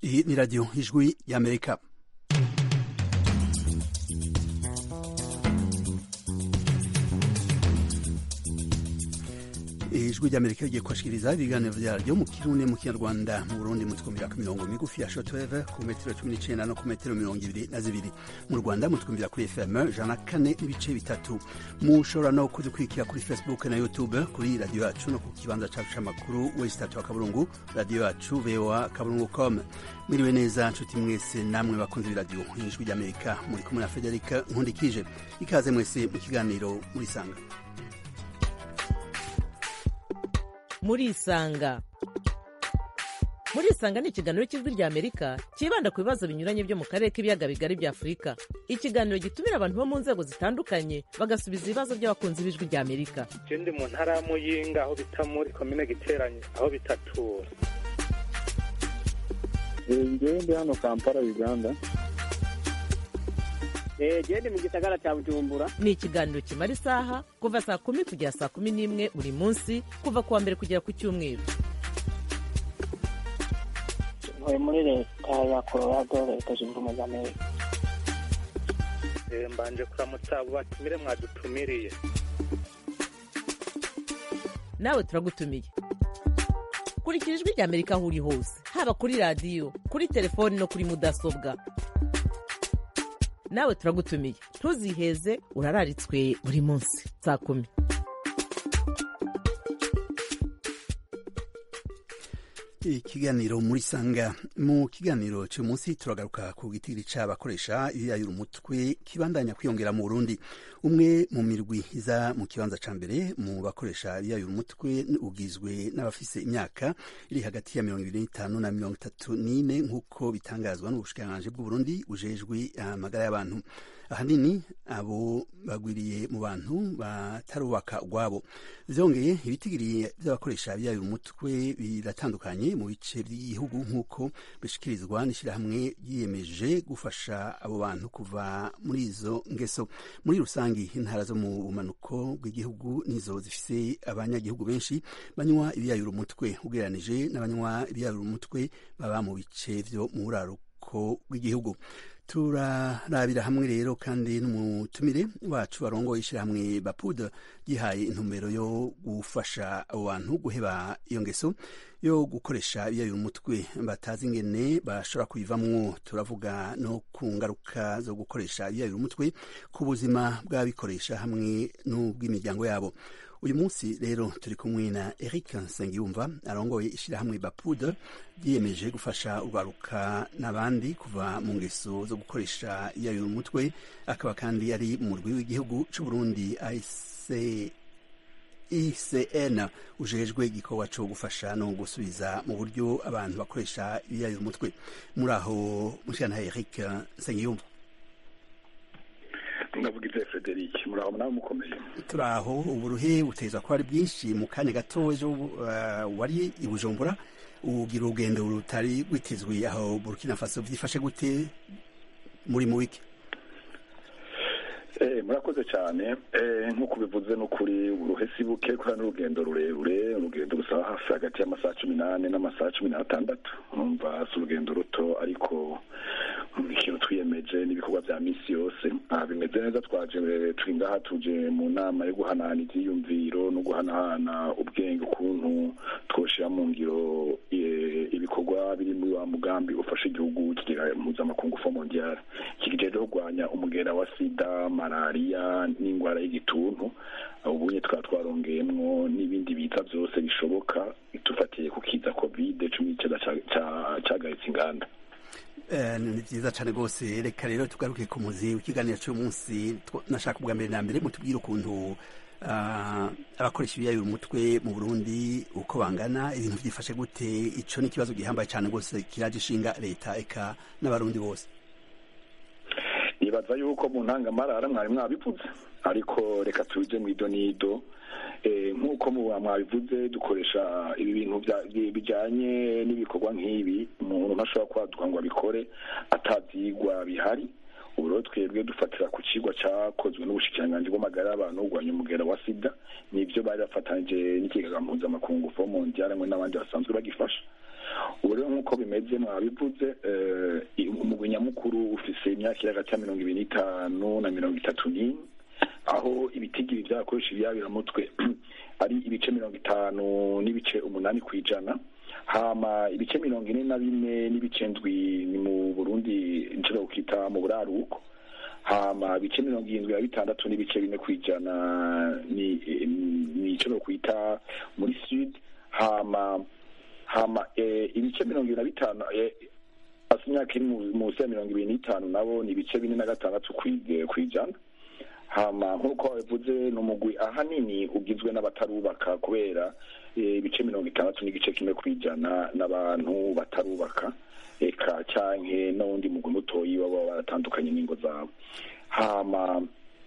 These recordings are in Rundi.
Hii ni Radio Ijwi ya Amerika. ijwi ry'amerika rigiye kubashikiriza ibiganiro vyaryo mu kirundi mu kinyarwanda mu burundi mutwumvira ku mirongo migufi ya shortwave ku metero cumi n'icenda no ku metero mirongo ibiri na zibiri mu rwanda mutwumvira kuri fm jana kane n'ibice bitatu mushobora no kudukurikira kuri facebook na youtube kuri radiyo yacu no ku kibanza cacu c'amakuru wesitatu wa kaburungu radiyo yacu voa kaburungu com mwiriwe neza nshuti mwese namwe bakunze b'iradiyo ijwi ry'amerika muri kumwe na federika nkundikije ikaze mwese mu kiganiro murisanga murisanga murisanga ni ikiganiro cy'ijwi rya amerika cyibanda ku bibazo binyuranye byo mu karere k'ibiyaga bigari bya afurika ikiganiro gitumira abantu bo mu nzego zitandukanye bagasubiza ibibazo by'abakunzi b'ijwi rya amerika je ndi mu ntara ya muyinga aho bita muri komine giteranye aho bitatura ngewe ndi hano kampala uganda gende mu gisagara cya bujumbura ni ikiganiro kimara isaha kuva saa kumi kugera saa kumi n'imwe buri munsi kuva ku wa mbere kugera ku cyumweru ntuye muri leta ya colorado leta zunze ubumwe za amerika Eh, mbanje kuramutsa abo batumire mwadutumiriye nawe turagutumiye kurikira ijwi rya amerika aho uri hose haba kuri radiyo kuri telefoni no kuri mudasobwa nawe turagutumiye ntuziheze urararitswe buri munsi saa kumi ikiganiro muri sanga mu kiganiro cy'uyu munsi turagaruka ku gitiri c'abakoresha ibiyayura umutwe kibandanya kwiyongera mu burundi umwe mu mirwi iza mu kibanza ca mbere mu bakoresha ibiyayura umutwe ugizwe n'abafise imyaka iri hagati ya mirongo ibiri n'itanu na mirongo itatu n'ine nk'uko bitangazwa n'ubushikiranganji bw'uburundi bujejwe amagara y'abantu ahanini abo bagwiriye mu bantu batarubaka ubwabo vyongeye ibitigiri vy'abakoresha ibiyayura umutwe biratandukanye mu bice by'igihugu nk'uko bishikirizwa n'ishyirahamwe ryiyemeje gufasha abo bantu kuva muri izo ngeso muri rusangi intara zo mu bumanuko bw'igihugu nizo zifise abanyagihugu benshi banywa ibiyayura umutwe ugereranije n'abanywa ibiyayura umutwe baba mu bice vyo mu buraruko bw'igihugu turarabira hamwe rero kandi n'umutumire wacu barongoye ishyirahamwe bapud yihaye intumbero yo gufasha abo bantu guheba iyo ngeso yo gukoresha ibiyayura umutwe batazi ingene bashobora kuyivamwo turavuga no ku ngaruka zo gukoresha ibiyayura umutwe ku buzima bw'ababikoresha hamwe n'ubw'imiryango yabo uyu munsi rero turi kumwe na eric nsengiyumva arongoye ishyirahamwe bapud ryiyemeje gufasha urwaruka n'abandi kuva mu ngeso zo gukoresha iyayura umutwe akaba kandi ari mu murwi w'igihugu c'uburundi ic icn ujejwe igikorwa co gufasha no gusubiza mu buryo abantu bakoresha ibiyayura umutwe muri aho mushikana eric nsengiyumva ndavugize frederic muraho nawe mukomeye turi aho uburuhe buteza kuba ari bwinshi mu kanya gato ejo uh, wari i bujumbura ugira urugendo rutari rwitezwe aho burkina faso vyifashe gute muri mu wiki Eh, murakoze cyane eh, nk'uko bivuze n'ukuri uruhe si buke kubera n'urugendo rurerure urugendo rusaba hafi hagati y'amasaha cumi n'ane n'amasaha cumi n'atandatu numva si urugendo ruto ariko ikintu twiyemeje n'ibikorwa bya misi yose aha bimeze neza twaje turi ngaha tuje mu nama yo guhanahana ivyiyumviro no guhanahana ubwenge ukuntu twoshira mu ngiro eh, ibikorwa biri muri wa mugambi ufasha igihugu kigira mpuzamakungu fo mondial kigijeje kurwanya umugera wa sida malariya n'indwara y'igituntu ubunye twaba twarongeyemwo n'ibindi biza byose bishoboka dufatiye ku kiza covid cumi n'icyenda cyagaritse inganda ni byiza cyane rwose reka rero tugaruke ku muzi w'ikiganiro cy'uyu munsi nashaka ubwa mbere na mbere mutubwire ukuntu abakoresha ibiyayura umutwe mu burundi uko bangana ibintu byifashe gute ico ni ikibazo gihambaye cyane rwose kiraje ishinga leta eka n'abarundi bose nibaza yuko mu ntangamarara mwari mwabivuze ariko reka tuje mu ido n'ido nk'uko mwabivuze dukoresha ibi bintu bijyanye n'ibikorwa nk'ibi umuntu ntashobora kwaduka ngo abikore atabyigwa bihari ubu rero twebwe dufatira ku kigo cyakozwe n'ubushikiranganji bw'amagara y'abantu kurwanya umugera wa sida nibyo bari bafatanyije n'ikigega mpuzamakungu fo mondial hamwe n'abandi basanzwe bagifasha ubu rero nk'uko bimeze mwabivuze umugwi nyamukuru ufise imyaka iri hagati ya mirongo ibiri n'itanu na mirongo itatu n'ine aho ibitigiri vyakoresha ibiyabiramutwe ari ibice mirongo itanu n'ibice umunani ku ijana hama ibice mirongo ine na bine n'ibice ndwi ni mu burundi nshobora kukita mu buraruko hama ibice mirongo irindwi na bitandatu n'ibice bine ku ijana ni ni nshobora kwita muri sud hama hama ibice mirongo ibiri na bitanu hasi imyaka iri munsi ya mirongo ibiri n'itanu nabo ni ibice bine na gatandatu ku ijana hama nk'uko wabivuze ni umugwi ahanini ugizwe n'abatarubaka kubera ibice mirongo itandatu n'igice kimwe ku ijana n'abantu batarubaka eka canke n'uwundi mugwi mutoyi baba baratandukanye n'ingo zabo hama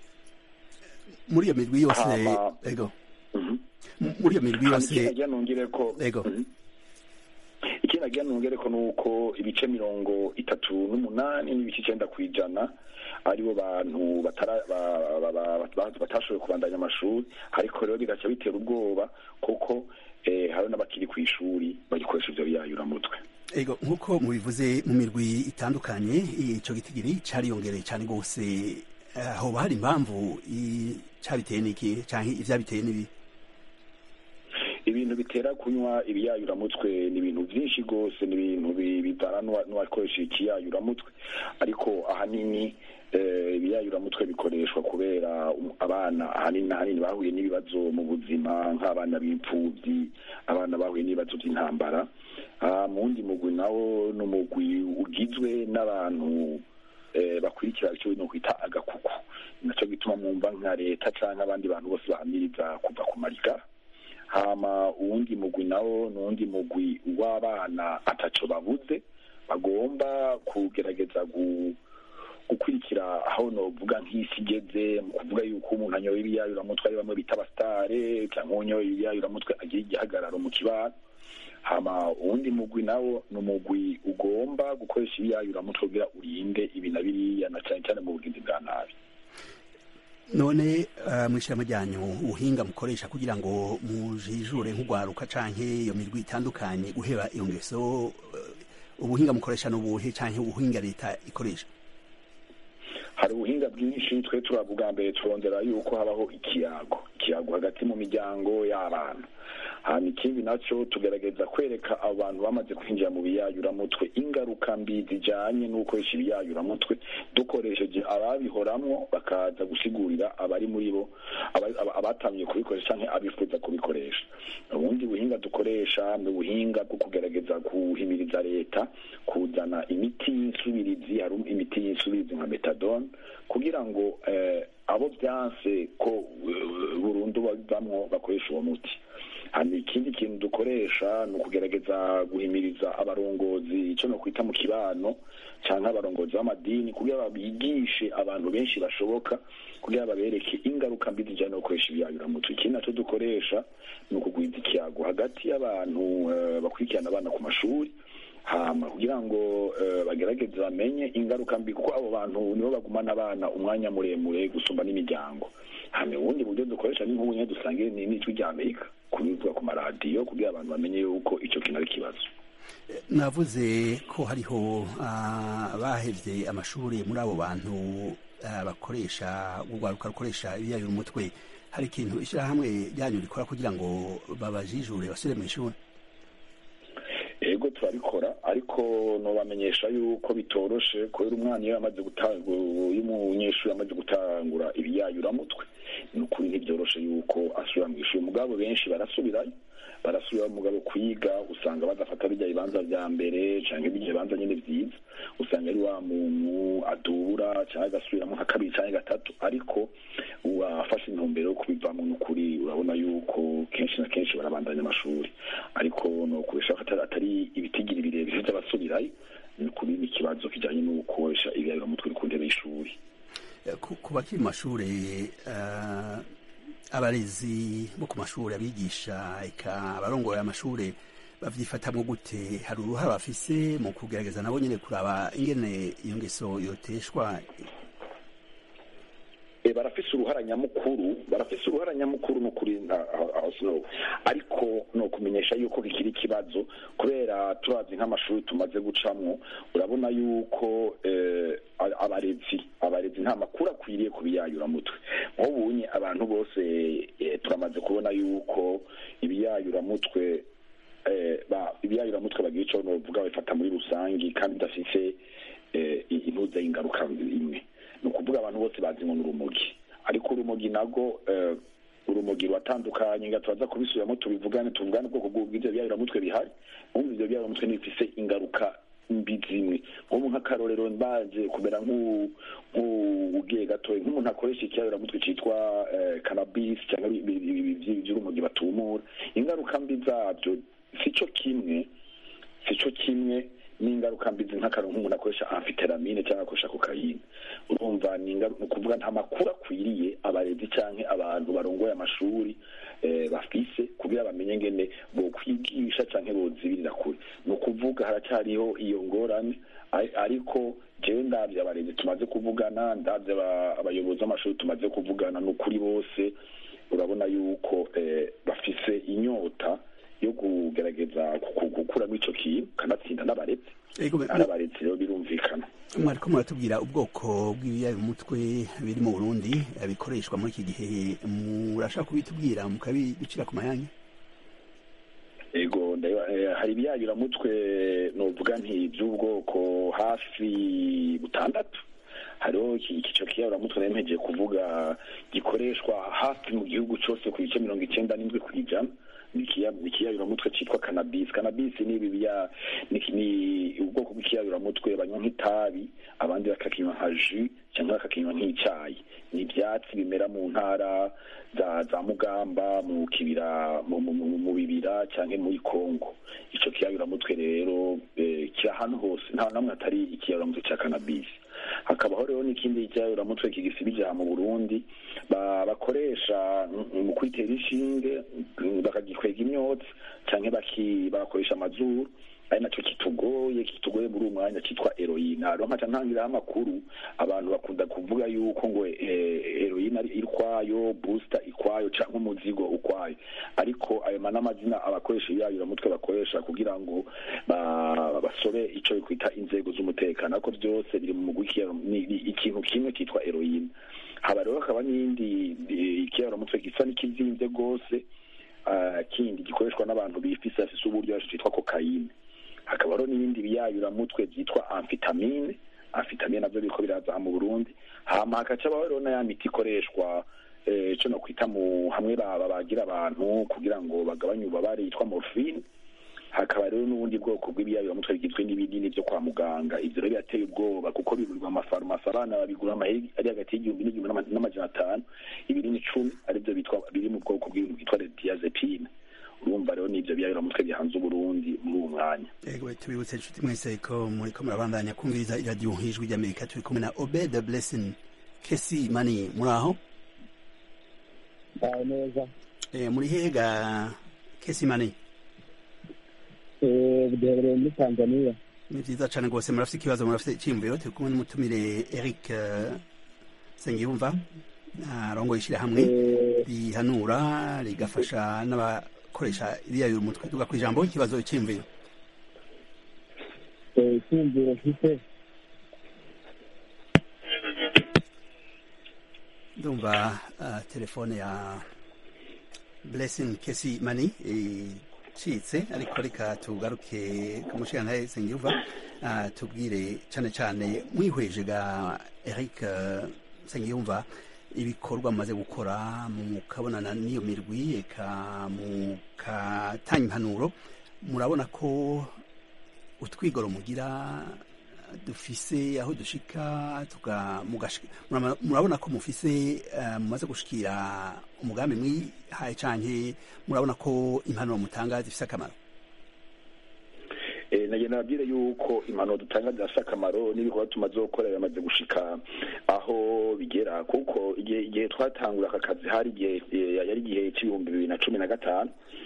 muri iyo mirwi yose ego muri iyo mirwi yose nagira nongere ko ego ikindi nagira nongere ko nuko ibice mirongo itatu n'umunani n'ibice icenda ku ijana aribo bantu batashoboye kubandanya amashuri ariko rero bigaca bitera ubwoba kuko hari n'abakiri ku ishuri bagikoresha ivyo biyayuramutwe ego nk'uko mubivuze mu mirwi itandukanye ico gitigiri cariyongereye cane rwose hoba hari impamvu cabiteye n'iki canke ivyabiteye n'ibi ibintu bitera kunywa ibiyayuramutwe ni ibintu byinshi rwose ni ibintu bivana n'uwakoresha ikiyayuramutwe ariko ahanini ibiyayuramutwe bikoreshwa kubera abana ahanini ahanini bahuye n'ibibazo mu buzima nk'abana b'imfubyi abana bahuye n'ibibazo by'intambara mu wundi mugwi nawo ni umugwi ugizwe n'abantu bakurikira icyo no kwita agakuku nacyo gituma mwumva nka leta cyangwa abandi bantu bose bahamiriza kuva ku marigara hama uwundi mugwi nawo ni uwundi mugwi w'abana ataco babuze bagomba kugerageza gukurikira aho novuga nk'isi igeze mu kuvuga yuko umuntu anyoye ibiyayuramutwe ari bamwe bita abasitare cyangwa unyoye ibiyayuramutwe agira igihagararo mu kibano hama uwundi mugwi nawo ni umugwi ugomba gukoresha ibiyayuramutwe kugira urinde ibi na biriya na cyane cyane mu bugizi bwa nabi none mw'ishyirahamwe ryanyu ubuhinga mukoresha kugira ngo mujijure nk'urwaruka canke iyo mirwi itandukanye guheba iyo ngeso ubuhinga mukoresha n'ubuhe canke ubuhinga leta ikoresha hari ubuhinga bwinshi twe turavuga mbere turondera yuko habaho ikiyago ikiyago hagati mu miryango y'abana hanyuma ikindi nacyo tugerageza kwereka abantu bamaze kwinjira mu biyayuramutwe ingaruka mbi zijyanye no gukoresha ibiyayuramutwe dukoresheje ababihoramwo bakaza gusigurira abari muri bo abatangiye kubikoresha cyangwa abifuza kubikoresha ubundi buhinga dukoresha ni ubuhinga bwo kugerageza guhimiriza leta kuzana imiti y'insubirizi hari imiti y'insubirizi nka metadone kugira ngo abo byanse ko burundu bavamwo bakoresha uwo muti hanyuma ikindi kintu dukoresha ni ukugerageza guhimiriza abarongozi icyo no kwita mu kibano cyangwa abarongozi b'amadini kugira bigishe abantu benshi bashoboka kugira babereke ingaruka mbi zijyanye no gukoresha ibiyayuramutwe ikindi nacyo dukoresha ni ukugwiza ikiyago hagati y'abantu bakurikirana abana ku mashuri hama kugira ngo bagerageze bamenye ingaruka mbi kuko abo bantu nibo bagumana abana umwanya muremure gusumba n'imiryango hame ubundi buryo dukoresha ni nk'ubu nyine dusange n'ijwi rya amerika kubivuga ku maradiyo kugira abantu bamenye yuko icyo kintu ari ikibazo navuze ko hariho abahevye amashuri muri abo bantu bakoresha urwaruka rukoresha ibiyayura umutwe hari ikintu ishyirahamwe ryanyu rikora kugira ngo babajijure basubire mu ishuri ego turabikora ariko nobamenyesha yuko bitoroshe kubera umwana iyo yamaze gutangura iyo umunyeshuri yamaze gutangura ibiyayuramutwe ni ukuri ntibyoroshe yuko asubira mu ishuri mugabo benshi barasubirayo barasubira mugabo kwiga usanga badafata bijya bibanza vya mbere canke bijya bibanza nyene vyiza usanga ari wa muntu adubura canke agasubiramo nka kabiri canke gatatu ariko wafashe intumbero yo kubivamo n'ukuri urabona yuko kenshi na kenshi barabandanya amashuri ariko nokuresha atari ibitigiri birebire vy'abasubirayo ni ukuri ni ikibazo kijanye no gukoresha ibiyabiramutwe ku ntebe y'ishuri ku bakiri mu mashuri abarezi bo ku mashuri abigisha eka abarongoye amashuri bavyifatamwo gute hari uruhara bafise mu kugerageza nabo nyene kuraba ingene iyo ngeso yoteshwa barafise uruhara nyamukuru barafise uruhara nyamukuru ni ukuri aho sinowu ariko ni ukumenyesha yuko kikiri ikibazo kubera turazi nk'amashuri tumaze gucamwo urabona yuko abarezi abarezi nta makuru akwiriye ku biyayuramutwe nk'ubunye abantu bose turamaze kubona yuko ibiyayuramutwe ibiyayuramutwe bagira icyo bavuga babifata muri rusange kandi bidafite intuze y'ingaruka imwe ni ukuvuga abantu bose bazi ngo ni urumogi ariko urumogi nago urumogi ruratandukanye nga turaza kubisubiramo tubivugane tuvugane ubwoko bw'ibyo biyayuramutwe bihari nk'ubu ibyo biyayuramutwe ntibifise ingaruka mbi zimwe nk'ubu nk'akarorero mbaje kumera nk'ugiye gatoya nk'umuntu akoresha ikiyayuramutwe cyitwa kanabisi cyangwa iby'urumogi batumura ingaruka mbi zabyo si cyo kimwe si cyo kimwe n'ingaruka mbi nk'akantu nk'umuntu akoresha amfiteramine cyangwa akoresha kokayine urumva ni ukuvuga nta makuru akwiriye abarezi cyangwa abantu barongoye amashuri bafise kugira bamenye ngene bo kwigisha cyangwa bozibirira kure ni ukuvuga haracyariho iyo ngorane ariko jewe ndabye abarezi tumaze kuvugana ndabye abayobozi b'amashuri tumaze kuvugana ni ukuri bose urabona yuko bafise inyota yo kugerageza gukuramo icyo kintu kanatsinda n'abarezi n'abarezi rero birumvikana mwariko muratubwira ubwoko bw'ibiyayumutwe biri mu burundi bikoreshwa muri iki gihe murashaka kubitubwira mukabiducira ku mayanya ego hari ibiyayuramutwe novuga nti by'ubwoko hafi butandatu hariho icyiciro kiyayuramutwe nayo mpegeye kuvuga gikoreshwa hafi mu gihugu cyose ku bice mirongo icyenda n'indwi ku ijana ni ikiyayuramutwe cyitwa kanabisi kanabisi ni ibiya ni ubwoko bw'ikiyayuramutwe banywa nk'itabi abandi bakakinywa nka ju cyangwa bakakinywa nk'icyayi ni ibyatsi bimera mu ntara za za mugamba mu kibira mu bibira cyangwa muri kongo icyo kiyayuramutwe rero kiri ahantu hose nta namwe hatari ikiyayuramutwe cya kanabisi hakabaho rero n'ikindi cyayuramutwe kigisibije mu Burundi bakoresha mu kwitera inshinge bakagikwega imyotsi cyangwa bakoresha amazuru ari nacyo kitugoye kitugoye muri uwo mwanya cyitwa heroine hariho nkaca ntangiraho amakuru abantu bakunda kuvuga yuko ngo heroine ari ikwayo booster ikwayo cyangwa umuzigo ukwayo ariko ayo n'amazina abakoresha ibiyayuramutwe bakoresha kugira ngo basobe icyo bikwita inzego z'umutekano ariko byose biri mu mugwi ikintu kimwe cyitwa heroine haba rero hakaba n'iyindi ikiyayuramutwe gisa n'ikizinze rwose kindi gikoreshwa n'abantu bifise afise uburyo cyitwa kokayine hakaba hariho n'ibindi biyayuramutwe byitwa amfitamine amfitamine nabyo biriko biraza mu burundi hama hakaca rero na ya miti ikoreshwa icyo no kwita mu hamwe babagira abantu kugira ngo bagabanye ububabare yitwa morphine hakaba rero n'ubundi bwoko bw'ibiyayuramutwe bigizwe n'ibinini byo kwa muganga ivyo rero birateye ubwoba kuko bigurirwa amafarumasi abana babigura amaheri ari hagati y'igihumbi n'igihumbi n'amajana atanu ibinini icumi arivyo bitwa biri mu bwoko bw'ibintu bwitwa diazepine urumva rero n'ivyo biyayuramutwe bihanze uburundi muri uwo mwanya ego tubibutse inshuti mwese ko muriko murabandanya kumviriza iradiyo hijwi ry'amerika turi kumwe na obed blessing kesi mani muri aho neza muri hega kesi mani buduherereye muri tanzania ni vyiza cane rwose murafite ikibazo murafite iciyumviro turi kumwe n'umutumire eric sengiyumva arongoye ishirahamwe rihanura rigafasha n'abakoresha ibiyayura umutwe tuga ku ijambo ikibazo iciyumviro icyumviro mfite ndumva telefone ya blessing kesi mani icitse ariko reka tugaruke ku mushingantahe sengiyumva tubwire cane cane mwihweje ga eric sengiyumva ibikorwa mumaze gukora mukabonana n'iyo mirwi eka mukatanga impanuro murabona ko utwigoro mugira dufise aho dushika murabona ko mufise mumaze gushikira umugambi mwihaye canke murabona ko impanuro mutanga zifise akamaro nagenda nabwire yuko impanuro dutanga zirafite akamaro n'ibikorwa tumaze gukora biramaze gushika aho bigera kuko igihe twatangura aka kazi hari igihe yari igihe cy'ibihumbi bibiri na cumi na gatanu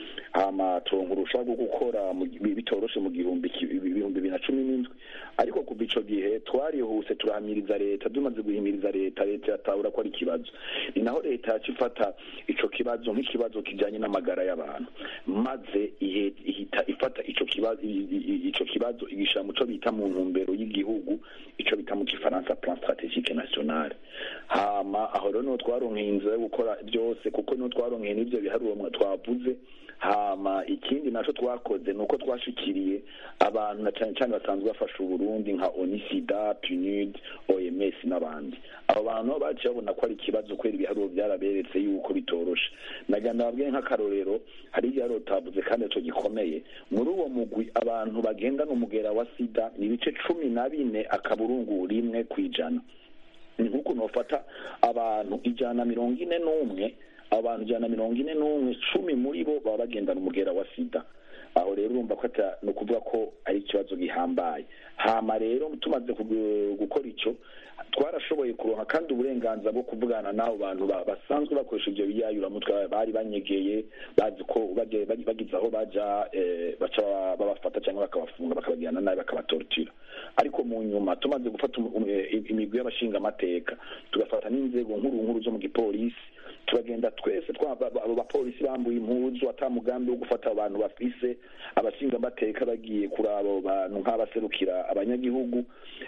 hama turonka urushaka rwo gukora bitoroshe mu gihumbi ibihumbi bibiri na cumi n'indwi ariko kuva ico gihe twarihuse turahamiriza leta tumaze guhimiriza leta leta yatahura ko ari ikibazo ni naho leta yaca ifata ico kibazo nk'ikibazo kijanye n'amagara y'abantu maze ihita ifata ico kibazo ico kibazo igishira mu co bita mu ntumbero y'igihugu ico bita mu gifaransa plan stratégique national hama aho rero niho twaronkeye inzira yo gukora byose kuko niho twaronkeye n'ivyo biharuro twavuze hama ikindi naco twakoze nuko twashikiriye abantu na cyane cyane basanzwe bafasha uburundi nka onisida punud oms n'abandi abo bantu baciye babona ko ari ikibazo kubera ibiharuro byaraberetse yuko bitoroshe naganda babwiye nk'akarorero hari igiharuro tavuze kandi ico gikomeye muri uwo mugwi abantu bagendana umugera wa sida ni ibice cumi na bine akaburungu rimwe kw'ijana ni nk'uko nofata abantu ijana na mirongo ine n'umwe abantu ijana na mirongo ine n'umwe cumi muri bo baba bagendana umugera wa sida aho rero urumva ko ni ukuvuga ko ari ikibazo gihambaye hama rero tumaze gukora icyo twarashoboye kuronka kandi uburenganzira bwo kuvugana n'abo bantu basanzwe bakoresha ibyo biyayuramutwe bari banyegeye bazi ko bagize aho baja baca babafata cyangwa bakabafunga bakabagirana nabi bakabatortira ariko mu nyuma tumaze gufata imigwi y'abashingamateka tugafata n'inzego nkuru nkuru zo mu gipolisi turagenda twese abo bapolisi bambuye impuzu ata mugambi wo gufata abantu bafise abashingamateka bagiye kuri abo bantu nk'abaserukira abanyagihugu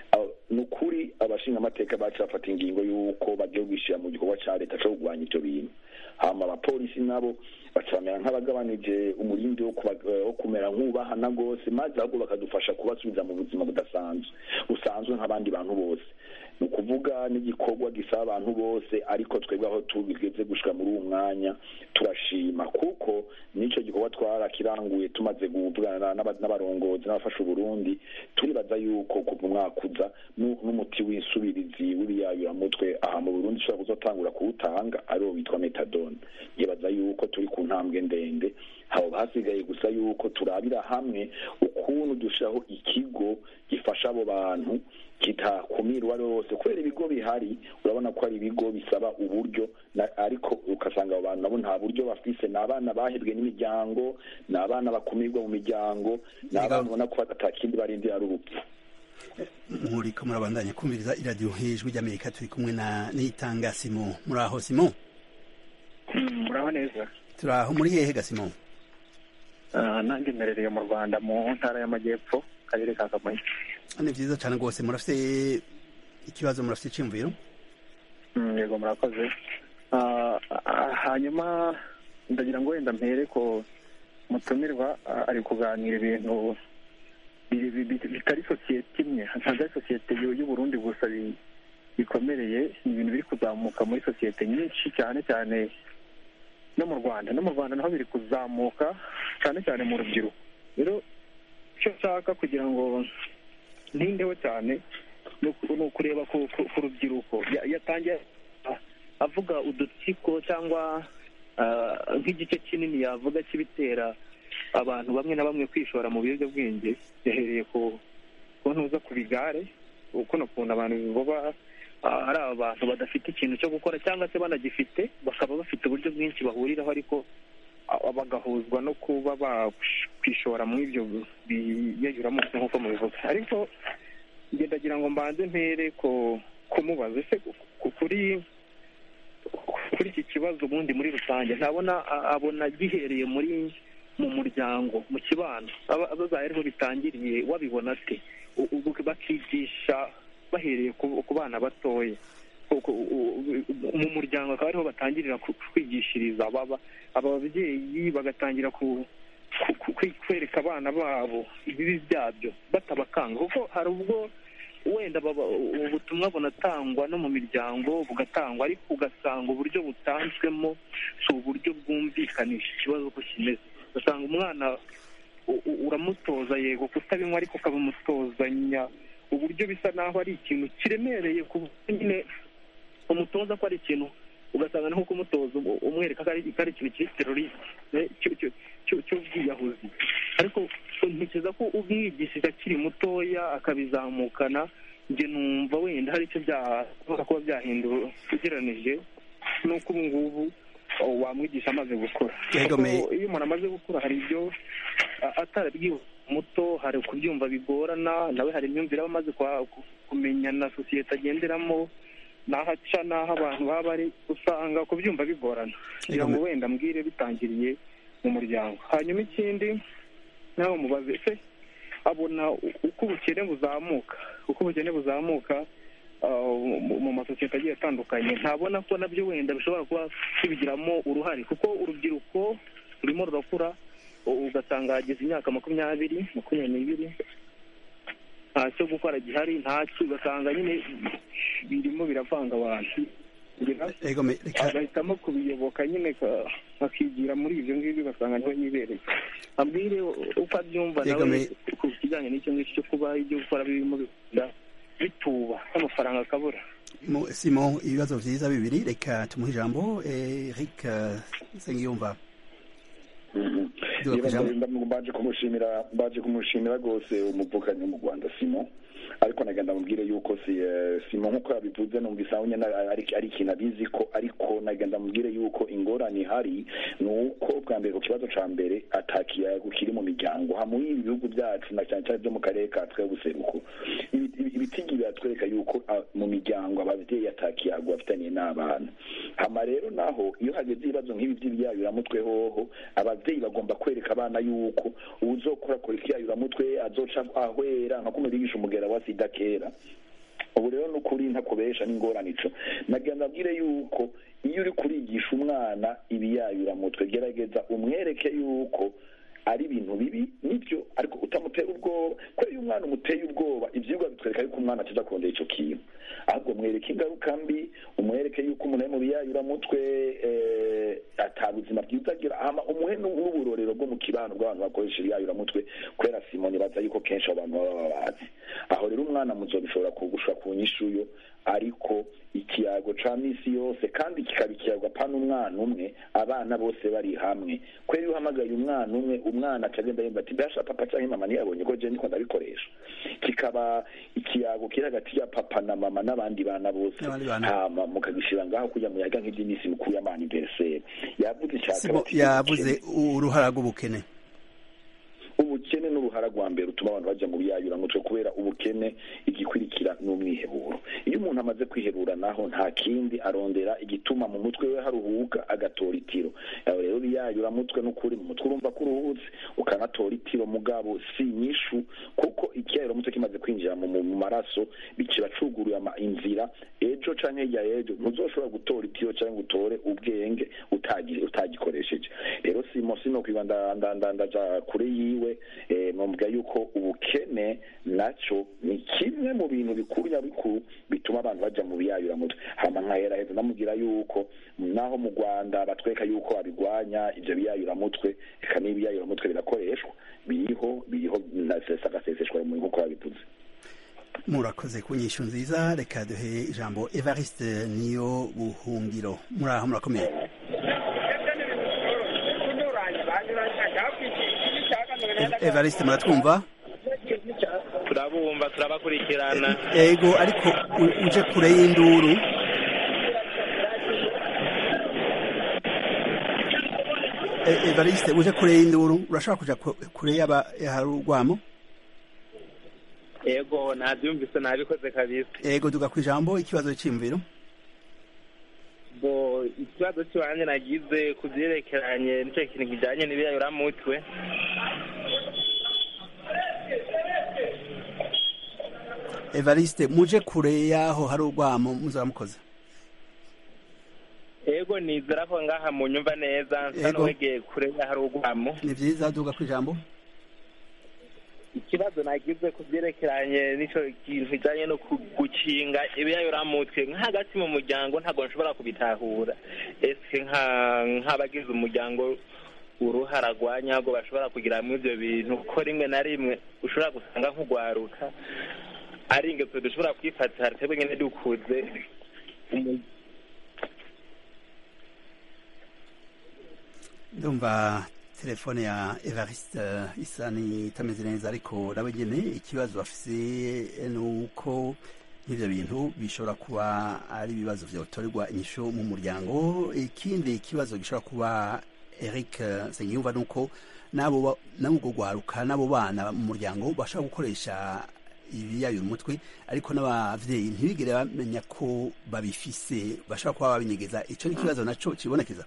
ni ukuri abashingamateka bacu bafata ingingo y'uko bagiye kwishyira mu gikorwa cya leta cyo kurwanya ibyo bintu hama abapolisi nabo baca bamera nk'abagabanije umurindi wo kumera nk'ubahana rwose maze ahubwo bakadufasha kubasubiza mu buzima budasanzwe busanzwe nk'abandi bantu bose ni ukuvuga n'igikorwa gisaba abantu bose ariko twebwe aho tugeze gushika muri uwo mwanya turashima kuko n'icyo gikorwa twarakiranguye tumaze kuvugana n'abarongozi n'abafasha uburundi turibaza yuko kuva umwaka uza n'umuti w'isubirizi w'ibiyayuramutwe aha mu burundi ushobora kuzotangura kuwutanga ariwo witwa metadone yibaza yuko turi ku ntambwe ndende haba hasigaye gusa yuko turabira hamwe ukuntu dushiraho ikigo gifasha abo bantu kitakumira uwo ari we wose kubera ibigo bihari urabona ko ari ibigo bisaba uburyo ariko ugasanga abo bantu nabo nta buryo bafise ni abana bahebwe n'imiryango ni abana bakumirwa mu miryango ni abana ubona ko atakindi barindira ari urupfu muriko murabandanya kumviriza iradiyo hejuru ry'amerika turi kumwe na nitanga simo muri aho simo muraho neza turi aho muri hehe ga simo nanjye mperereye mu rwanda mu ntara y'amajyepfo karere ka kamonyi ni byiza cyane rwose murafite ikibazo murafite icyumviro yego murakoze hanyuma ndagira ngo wenda mpere ko mutumirwa ari kuganira ibintu bitari sosiyete imwe ntabwo ari sosiyete y'uburundi gusa bikomereye ni ibintu biri kuzamuka muri sosiyete nyinshi cyane cyane no mu rwanda no mu rwanda naho biri kuzamuka cyane cyane mu rubyiruko rero icyo nshaka kugira ngo ntindeho cyane ni ukureba ku rubyiruko yatangiye avuga udutsiko cyangwa nk'igice kinini yavuga cy'ibitera abantu bamwe na bamwe kwishora mu biyobyabwenge yahereye ku ntuza ku bigare uko ukuntu abantu baba ari abantu badafite ikintu cyo gukora cyangwa se banagifite bakaba bafite uburyo bwinshi bahuriraho ariko bagahuzwa no kuba bakwishora muri ibyo biyayuramutse nk'uko mubivuga ariko ngendagira ngo mbanze mpere ko kumubaza ese kuri kuri iki kibazo ubundi muri rusange ntabona abona gihereye muri mu muryango mu kibano abazaye ariho bitangiriye wabibona ate bakigisha bahereye ku bana batoya mu muryango akaba ariho batangirira kwigishiriza aba babyeyi bagatangira kwereka abana babo ibibi byabyo batabakanga kuko hari ubwo wenda ubutumwa bunatangwa no mu miryango bugatangwa ariko ugasanga uburyo butanzwemo si uburyo bwumvikanisha ikibazo uko kimeze ugasanga umwana uramutoza yego kutabinywa ariko ukabimutozanya uburyo bisa naho ari ikintu kiremereye ku nyine umutoza ko ari ikintu ugasanga ni nko kumutoza um- umwereka ko ari ko ari ikintu kiri terorisite cyo- cyo- cyo- cy'ubwiyahuzi ariko ntekereza ko umwigishije akiri mutoya akabizamukana njye numva wenda hari icyo byashobora kuba byahindura ugereranije n'uko ubu ngubu oh, wamwigisha amaze gukura Yego, Kuko me- iyo umuntu amaze gukura hari ibyo a- atarabwiwe muto hari kubyumva bigorana nawe hari imyumvire aba amaze kwa- ku- kumenya na sosiyete agenderamo n'aho aca n'aho abantu baba bari usanga kubyumva bigorana kugira Yego, ngo me- wenda mbwire bitangiriye mu muryango hanyuma ikindi nawe mubaze se abona u- uko ubukene buzamuka uko ubukene buzamuka ah, mu- mu masosiyete agiye atandukanye ntabona ko nabyo wenda bishobora kuba bibigiramo uruhare kuko urubyiruko rurimo rurakura u- ugasanga hageze imyaka makumyabiri makumyabiri n'ibiri nta cyo gukora gihari ntacyo ugasanga nyine birimo biravanga abantu Ngira- ego me- reka agahitamo kubiyoboka nyine ka- akigira muri ibyo ngibyo ugasanga niho yibereye abwire uko abyumva Yego, nawe me- ku kijyanye n'icyo ngicyo cyo kuba ibyo gukora birimo bigenda bituba n'amafaranga akabura Mo- Simon ibibazo vyiza bibiri reka tumuhe ijambo eh, Eric eh, Nsengiyumva Duga ku ijambo. mbaje kumushimira mbaje kumushimira rwose umuvukanyi wo mu rwanda simon ariko nagenda mubwire yuko si eh, simon nk'uko yabivuze numvise aho nyine ari ari ikintu abizi ko ariko nagenda mubwire yuko ingorane ihari ni uko bwa mbere ku kibazo ca mbere atakiyago kiri mu miryango hamwe ibi bihugu byacu na cyane cyane byo mu karere ka twe buseruko Ibi- ibi- ibitigi biratwereka yuko ah, mu miryango ababyeyi atakiyago bafitaniye n'abana hama rero naho iyo hageze ibibazo nk'ibi by'ibiyayuramutwe hoho ababyeyi bagomba kwereka abana yuko uzokora kora ikiyayuramutwe azoca ahwera nka kumwe bigisha umugera wa sida kera ubu rero ni ukuri ntakubesha n'ingorane ico nagenda abwire yuko iyo uri kurigisha umwana ibiyayuramutwe gerageza umwereke yuko ari ibintu bibi nibyo ariko utamutera ubwoba kubera iyo umwana umuteye ubwoba ivyigwa bitwereka yuko umwana ataza kurondera ico kintu ahubwo mwereke ingaruka mbi umwereke yuko umuntu ari mu biyayuramutwe eh, ata buzima bwiza agira hama umuhe nu- n'uburorero bwo mu kibano bw'abantu bakoresha ibiyayuramutwe kubera simoni baza yuko kenshi abo bantu baba babazi aho rero umwana muzobishobora kugusha ku nyishuyo ariko ikiyago ca misi yose kandi kikaba ikiyago apana umwana umwe abana bose bari hamwe kubera iyo uhamagaye umwana umwe umwana acagenda yumva ati mbasha papa canke mama ntiyabonye ko je ndiko ndabikoresha kikaba ikiyago kiri hagati ya papa na mama n'abandi bana bose N'abandi bana. hama mukagishira ngaho kuja muyaga nk'ivy'iminsi mikuru y'amaniveriseri yavuze ica Simon kabiri yavuze uruhara rw'ubukene ubukene n'uruhara rwa mbere utuma abantu bajya mu biyayuramutwe kubera ubukene igikurikira n'umwiheburo iyo umuntu amaze kwiherura naho nta kindi arondera igituma mu mutwe we haruhuka agatora itiro aho rero biyayuramutwe n'ukuri mu mutwe urumva ko uruhutse ukanatora itiro mugabo si inyishu kuko ikiyayuramutwe kimaze kwinjira mu mu maraso bikiba cuguruye ama- inzira ejo canke hirya y'ejo ntuzoshobora gutora itiro canke utore ubwenge utagi- utagikoresheje rero simo sino kwiba nda- nda- nda- ndaja kure yiwe eh, nomubwira yuko ubukene naco ni kimwe mu bintu bikuru nyabikuru bituma abantu baja mu biyayuramutwe hama nkaheraheza ndamubwira yuko naho mu rwanda batwereka yuko babigwanya ivyo biyayuramutwe eka n'ibiyayuramutwe birakoreshwa biriho biriho na sesa agaseseshwa mu nkuko babivuze murakoze ku nyishu nziza reka duhe ijambo Evariste niyo buhungiro muri aho murakomeye E- Evariste muratwumva turabumva turabakurikirana ego ariko u- uje kure y'induru E- Evariste uje kure y'induru urashobora kuja ku- kure y'aba hari urwamo yego nabyumvise nabikoze kabisa ego duga ku ijambo ikibazo cy'imviro bo ikibazo cy'iwanjye nagize ku byerekeranye n'icyo kintu kijyanye n'ibiyayuramutwe Evariste muje kure y'aho hari urwamo muzaba mukoze yego nizera ko ngaha mu nyumva neza nsa Yego. n'uwegeye kure y'ahari urwamo ni vyiza duga ku ijambo ikibazo nagize ku byerekeranye n'icyo kintu kijyanye no ku- gukinga ibiyayuramutwe nka hagati mu muryango ntabwo nshobora kubitahura ese nka nk'abagize umuryango uruhara rwa nyabwo bashobora kugira muri ibyo bintu ko rimwe na rimwe ushobora gusanga nk'ugwaruka ari ingeso dushobora kwifatira twebwe nyine dukuze umu- ndumva telefone ya evariste isa n'itameze neza ariko nawe nyine ikibazo afise ni uko nk'ibyo bintu bishobora kuba ari ibibazo byatorerwa inyishu mu muryango ikindi kibazo gishobora kuba eric nsengiyumva ni uko n'abo n'ubwo rwaruka n'abo bana mu muryango bashobora gukoresha ibiyayura umutwe ariko n'abavyeyi ntibigere bamenya ko babifise bashobora kuba babinyegeza ico ni ikibazo naco kibonekeza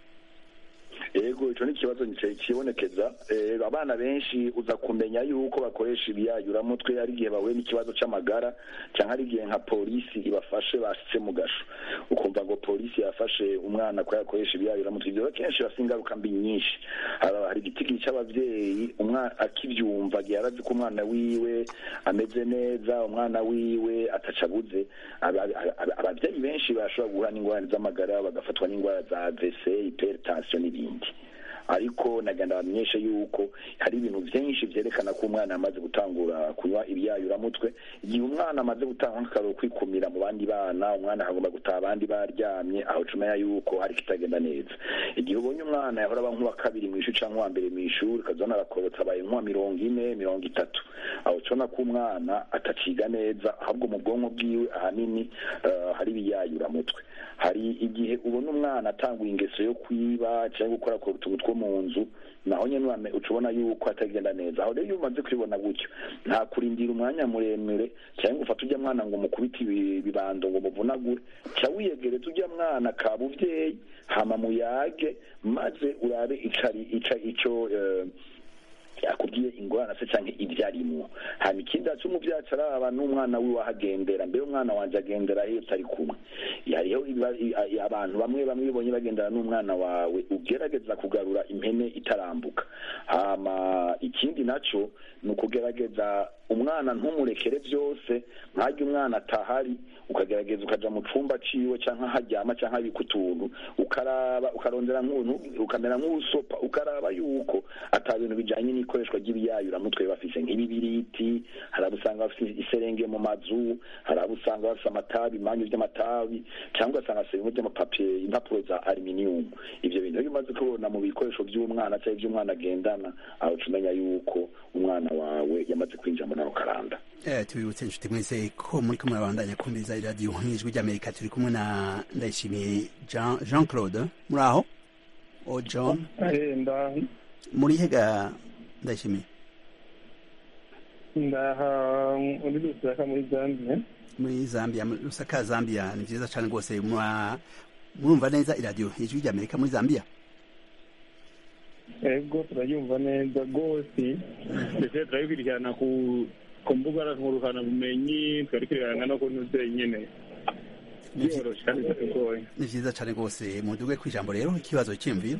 yego ico ni ikibazo kibonekeza abana benshi uza kumenya yuko bakoresha ibiyayuramutwe ari igihe bahuye n'ikibazo c'amagara canke ari igihe nka polisi ibafashe bashitse mu gasho ukumva ngo polisi yafashe umwana ko yakoresha ibiyayuramutwe ivyo kenshi bafise ingaruka mbi nyinshi hari igitigiri c'abavyeyi umwana akivyumva gihe arazi ko umwana wiwe ameze neza umwana wiwe atacabuze abavyeyi benshi bashobora guhura n'ingorane z'amagara bagafatwa n'ingwara za AVC hypertension n'ibindi ariko nagenda bamenyeshe yuko hari ibintu byinshi byerekana ko umwana amaze gutangura kunywa ibyayuramutwe igihe umwana amaze gutanga nk'akararo kwikumira mu bandi bana umwana akagomba gutaha abandi baryamye aho cumenya yuko hari kitagenda neza igihe ubonye umwana yahora aba nk'uwa kabiri mu ishuri cyangwa uwa mbere mu ishuri ukazibona arakorotse abaye nk'uwa mirongo ine mirongo itatu aho cubona ko umwana ataciga neza ahubwo mu bwonko bwiwe ahanini hari ibiyayuramutwe hari igihe ubona umwana atanguye ingeso yo kwiba cyangwa gukora ku utuntu two mu nzu naho nyine ucubona yuko atagenda neza aho rero iyo umaze kubibona gutyo nta kurindira umwanya muremure cyangwa ufata ujya mwana ngo mukubite ibibando ngo muvunagure ca wiyegereza ujya mwana ka buvyeyi hama muyage maze urabe icari ica ico akubwiye ingorane se canke ibyo arimwo hanyuma ikindi aca umuvyaci araba n'umwana wiwe ahagendera mbere umwana wanje agendera iyo tari kumwe hariho abantu bamwe bamwe bibonye bagendera n'umwana wawe ugerageza kugarura impene itarambuka hama ikindi naco ni ukugerageza umwana ntumurekere byose nkajya umwana atahari ukagerageza ukaja mu cumba ciwe canke aharyama canke abika utuntu ukaraba ukarondera nk'ubuntu ukamera nk'ubusopa ukaraba yuko ata bintu bijanye n'ikoreshwa ry'ibiyayuramutwe bafise nk'ibibiriti hari abo usanga bafise iserenge mu mazu hari abo usanga bafise amatabi imanyu vy'amatabi cyangwa ugasanga bafise bimwe vy'amapapiye impapuro za aluminium ivyo bintu iyo umaze kubona mu bikoresho vy'umwana canke vy'umwana agendana aho uca umenya yuko umwana wawe yamaze kwinjira muri ako karanda tubibutse inshuti mwese ko muri kumwe abandanya kumviriza iradiyo nk'ijwi ry'amerika turi kumwe na ndayishimiye jean claude muri aho o john muri hega ndayishimiye ndaha muri lusaka muri zambia muri zambia lusaka zambia ni vyiza cane rwose murumva neza iradiyo ijwi ry'amerika muri zambia ego turayumva neza rwose ndetse turayikurikirana ku ku mbuga bumenyi twarikurikirana no ku ntuze nyene byoroshe kandi bitagoye ni vyiza cane rwose muduge kw'ijambo rero ikibazo cyiyumviro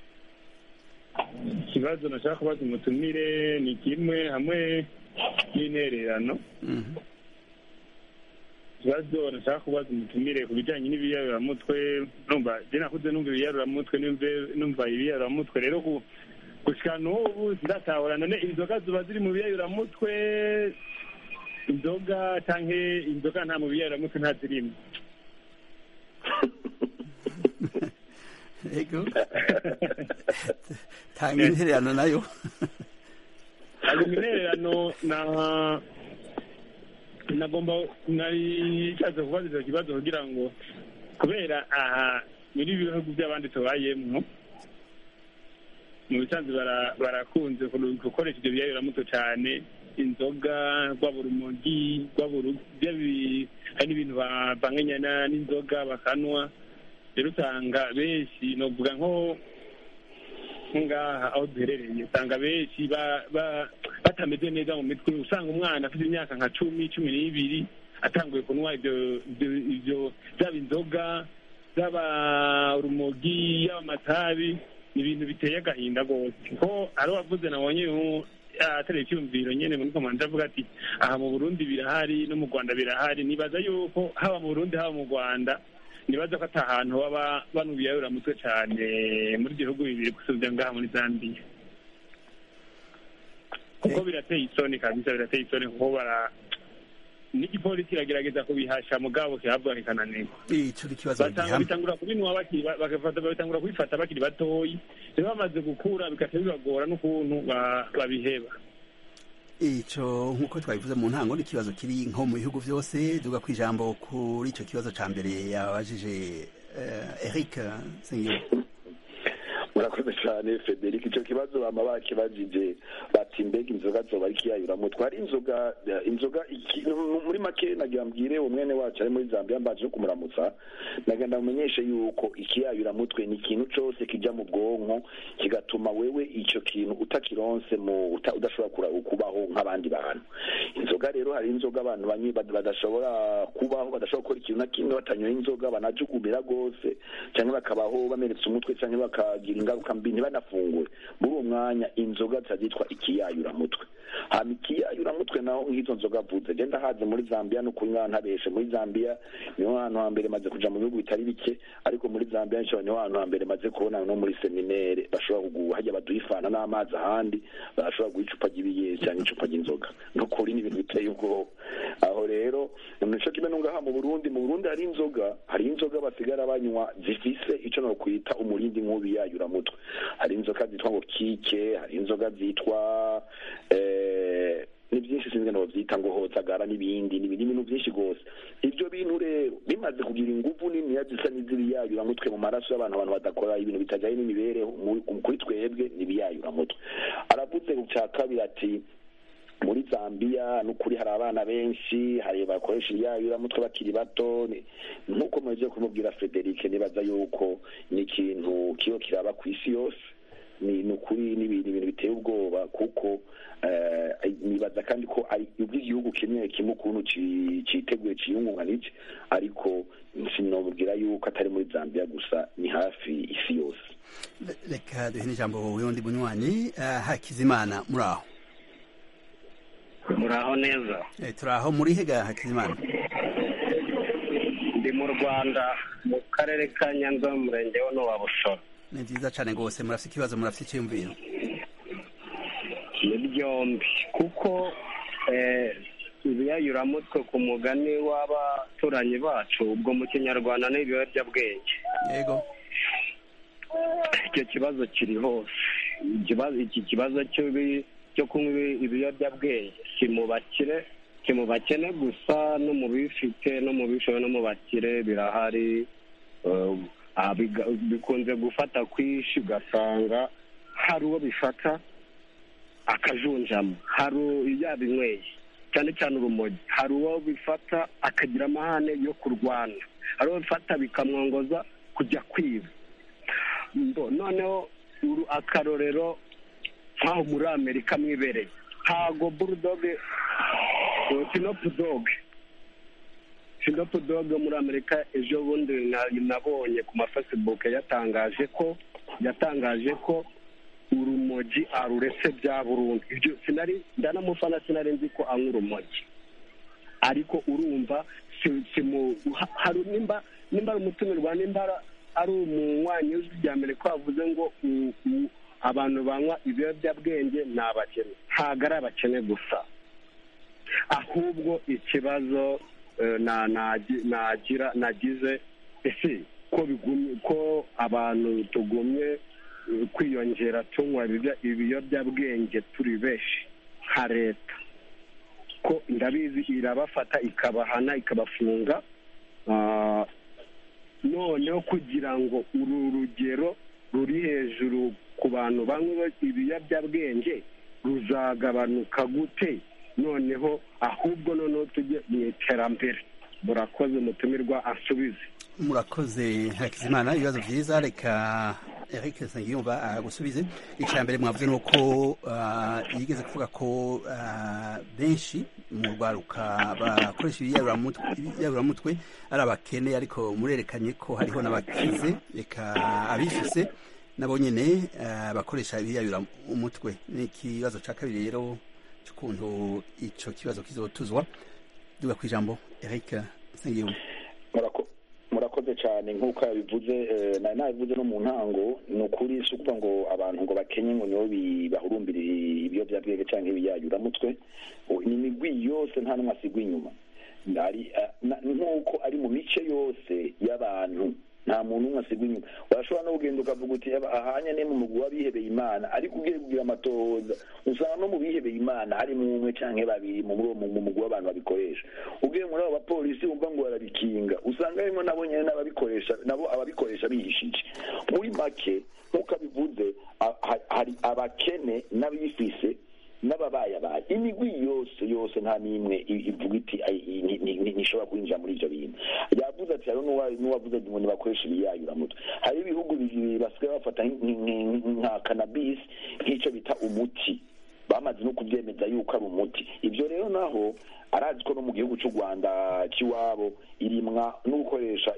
ikibazo nashaka kubaza umutumire ni kimwe hamwe n'intererano ikibazo nashaka kubaza umutumire ku bijyanye n'ibiyaruraramutwe numva je nakuze numva ibiyaruraramutwe numva ibiyaruraramutwe rero gushika n'ubu ndatahura none inzoga ziba ziri mu biyayuramutwe inzoga canke inzoga nta mu biyayuramutwe nta zirimo ego tanga intererano nayo hanyuma intererano na nagomba nari nshatse kubaza icyo kibazo kugira ngo kubera aha muri bihugu by'abandi tubayemwo mu bisanzwe barakunze gukoresha ibyo biyayuramutwe cyane inzoga rwaba urumogi rwaba hari n'ibintu bavanganya n'inzoga bakanwa rero usanga benshi novuga nko ngaha aho duherereye usanga benshi batameze neza mu mitwe usanga umwana afite imyaka nka cumi cumi n'ibiri atanguye kunywa ibyo byaba inzoga byaba urumogi yaba amatabi ni ibintu biteye agahinda rwose ko ari wavuze nabonye atereye icyumviro nyine muri komanda avuga ati aha mu burundi birahari no mu rwanda birahari nibaza yuko haba mu burundi haba mu rwanda nibaza ko ata hantu baba banubiyayura mutwe cyane muri ibyo bihugu bibiri gusubya ngaha muri zambiya kuko birateye isoni kabisa birateye isoni kuko bara n'igipolisi kiragerageza kubihasha mugabo kihabwa kikananirwa ico ni ikibazo basanga gihamye bitangura kubinwa bakiri ba- bagafata babitangura kubifata bakiri batoyi rero bamaze gukura bigahita bibagora n'ukuntu ba- babiheba ico nk'uko twabivuze mu ntango ni ikibazo kiri nko mu bihugu vyose duga ku ijambo kuri ico kibazo ca mbere yabajije eh, Eric Sengiyumva murakoze cyane federic icyo kibazo bama bakibajije bati mbega inzoga zoba ari ikiyayuramutwe twari inzoga inzoga iki- muri make nagira mbwire umwene wacu ari muri zambia mbaje no kumuramutsa nagenda mumenyeshe yuko ikiyayuramutwe ni ikintu cose kija mu bwonko kigatuma wewe icyo kintu utakironse mu uta- udashobora kura- kubaho nk'abandi bantu inzoga rero hari inzoga abantu banywi bad- badashobora kubaho badashobora gukora ikintu na kimwe batanyoye inzoga banajugumira rwose cyangwa bakabaho bameretse umutwe cyangwa bakagira ingaruka mbi ntibanafungure muri uwo mwanya inzoga zitwa ikiyayuramutwe hama ikiyayuramutwe naho nk'izo nzoga avuze genda haze muri zambia no kuri mwana ntabeshe muri zambia niho hantu hambere maze kuja mu bihugu bitari bike ariko muri zambia nshobora niho hantu hambere maze kubona no muri seminere bashobora kuguha hajya baduha ifana n'amazi ahandi barashobora guha icupa ry'ibiye cyangwa icupa ry'inzoga no kuri ni ibintu biteye ubwoba aho rero nico kimwe n'ungaha mu burundi mu burundi hari inzoga hari inzoga basigara banywa zifise ico no kwita umurindi nk'ubi yayuramutwe hari inzoga zitwa ngo kike hari inzoga zitwa eh, ni byinshi sinzi ngo bavyita ngo hozagara n'ibindi ni ibintu ibintu byinshi rwose ivyo bintu rero bimaze kugira inguvu niniya zisa n'izibiyayuramutwe mu maraso y'abantu abantu badakora ibintu bitajanye n'imibereho mu- kuri twebwe n'ibiyayuramutwe aravuze ku ca kabiri ati muri zambia n'ukuri hari abana benshi hari bakoresha ibiyayuramutwe bakiri bato ni- nk'uko muhejeje kumubwira frederic nibaza yuko ni ikintu kiyo kiraba ku isi yose ni ni ukuri ni ibintu ibintu biteye ubwoba kuko eh, nibaza kandi ko ari ubw'igihugu kimwe kimwe ukuntu ci- citeguye ciyungunganije ariko sinomubwira yuko atari muri zambia gusa ni hafi isi yose reka duhe n'ijambo wundi bunywanyi eh, Hakizimana muri aho muraho neza Eh, turi aho muri hega Hakizimana ndi mu rwanda mu karere ka nyanza mu murenge wa wa bushora ni vyiza cane rwose murafise ikibazo murafise iciyumviro ni byombi kuko eh, ibiyayuramutwe ku mugani w'abaturanyi bacu ubwo mu kinyarwanda ni ibiyobyabwenge yego icyo kibazo kiri hose ikibazo iki kibazo cy'ibi- cyo kunywa ibi- ibiyobyabwenge si mu bakire si mu bakene gusa no mu bifite no mu bishoboye no mu bakire birahari Eh, ah, biga- bikunze gufata kwishi ugasanga hari uwo bifata akajunjama hari u- yabinyweye cyane cyane urumogi hari uwo bifata akagira amahane yo kurwana hari uwo bifata bikamwongoza kujya kwiba Mbo, noneho uru akarorero nk'aho muri amerika mwibereye ntago burudoge sinopu doge sinopu doge muri amerika ejo bundi na- nabonye ku mafacebook yatangaje ko yatangaje ko urumogi aruretse bya burundu ibyo sinari ndanamufana sinari nzi ko anywa urumogi ariko urumva si- si mu ha- hari nimba nimba ari umutumirwa nimba ara- ari umunywanyi w'ijwi rya mbere ko bavuze ngo u- u- abantu banywa ibiyobyabwenge ni abakene ntabwo ari abakene gusa ahubwo ikibazo eh, na- nagi- nagira nagize ese ko bigumye ko abantu tugumye eh, kwiyongera tunywa ibibya- ibiyobyabwenge turi benshi nka leta ko ndabizi irabafata ikabahana ikabafunga Ah, noneho kugira ngo uru rugero ruri hejuru ku bantu banywa ibiyobyabwenge ruzagabanuka gute noneho ahubwo noneho tujye mu iterambere murakoze mutumirwa asubize murakoze Hakizimana ibibazo vyiza reka Eric Nsengiyumva agusubize icya mbere mwavuze ni uko ah, yigeze kuvuga ko ah, benshi mu rwaruka bakoresha ibiyayuramutwe ibiyayuramutwe ari abakene ariko murerekanye ko hariho n'abakize reka abifise nabo nyene ah, bakoresha ibiyayuramutwe ni ikibazo ca kabiri rero c'ukuntu ico kibazo kizotuzwa duga kw'ijambo Eric Nsengiyumva Murako- murakoze cyane nk'uko yabivuze eh, nari nabivuze no mu ntango ni ukuri si ukuvuga ngo abantu ngo bakenye ngo nibo bi- bahurumbira ibiyobyabwenge cyangwa ibiyayuramutwe O, ni imigwi yose nta n'umwe asigwa inyuma nk'uko ari mu mice yose y'abantu nta muntu umwe asigwa inyuma urashobora no kugenda ukavuga uti ahanye ne mu mugwi w'abihebeye imana ariko ugiye kugira amatohoza usanga no mu bihebeye imana harimo umwe canke babiri mu mugwi w'abantu babikoresha ugiye muri abo bapolisi wumva ngo barabikinga usanga harimo nabo nyene n'ababikoresha nabo ababikoresha bihishije muri make nk'uko abivuze hari abakene n'abifise n'ababayabaye imigwi yose yose nta n'imwe ivuga iti ntishobora kwinjira muri ibyo bintu yavuze ati hariho n'uwavuze ngo ntibakoresha ibiyayuramutwe hari ibihugu bibiri basigaye bafata nka kanabisi nk'icyo bita umuti bamaze no kubyemeza yuko ari umuti ibyo rero naho arazi ko no mu gihugu cy'u rwanda cy'iwabo irimwa no gukoresha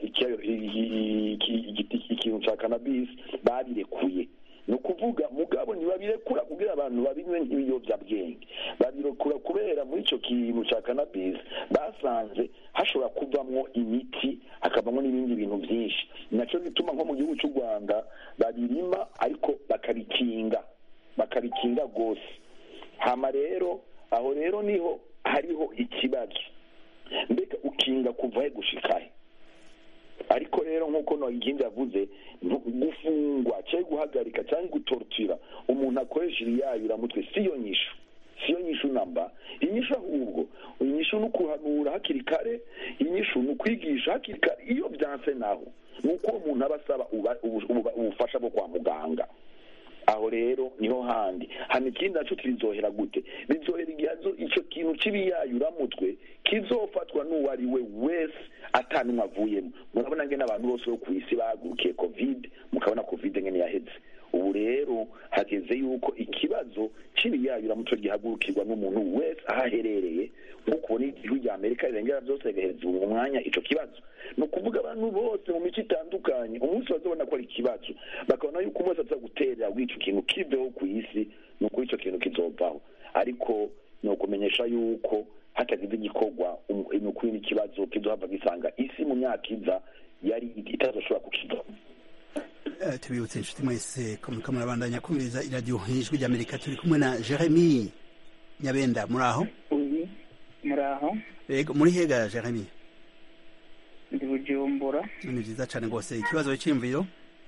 ikintu cya kanabisi babirekuye ni ukuvuga mugabo ntibabirekura kugira abantu babinywe nk'ibiyobyabwenge babirekura kubera muri icyo kintu cya kanabisi basanze hashobora kuvamo imiti hakavamo n'ibindi bintu byinshi nacyo gituma nko mu gihugu cy'u rwanda babirima ariko bakabikinga bakabikinga rwose hama rero aho rero niho hariho ikibazo mbega ukinga kuva he gushikahe ariko rero nk'uko ikindi yavuze gufungwa cyangwa guhagarika cyangwa gutorotira umuntu akoresha ibiyayuramutwe si yo nyishu si yo nyishu namba inyishu ahubwo inyishu ni ukuhanura hakiri kare inyishu ni ukwigisha hakiri kare iyo byanse naho ni uko umuntu aba asaba ubufasha bwo kwa muganga aho rero niho handi hano ikindi nacyo kizohera gute bizohera igihe icyo kintu cy'ibiyayuramutwe kizofatwa n'uwo ari we wese atanumwe avuyemo murabona ngene abantu bose bo ku isi bahagurukiye covid mukabona covid ngene yaheze ubu rero hageze yuko ikibazo cy'ibiyayuramutwe gihagurukirwa n'umuntu wese aho aherereye nk'uko ubona igihugu rya amerika rirengera byose rigahereza mu mwanya icyo kibazo ni ukuvuga abantu bose mu mico itandukanye umunsi bazabona ko ari ikibazo bakabona yuko umunsi aza guterera bw'icyo kintu kiveho ku isi ni ukuri icyo kintu kizovaho ariko ni ukumenyesha yuko hatagize igikorwa ni ukuri n'ikibazo kizohava gisanga isi mu myaka iza yari itazoshobora kukivaho tubibutse inshuti mwese ko muriko murabandanya kumviriza iradiyo ijwi ry'amerika turi kumwe na jeremy nyabenda muri aho muri aho yego muri hega jeremy ndi bujumbura ni byiza cyane rwose ikibazo cy'imviro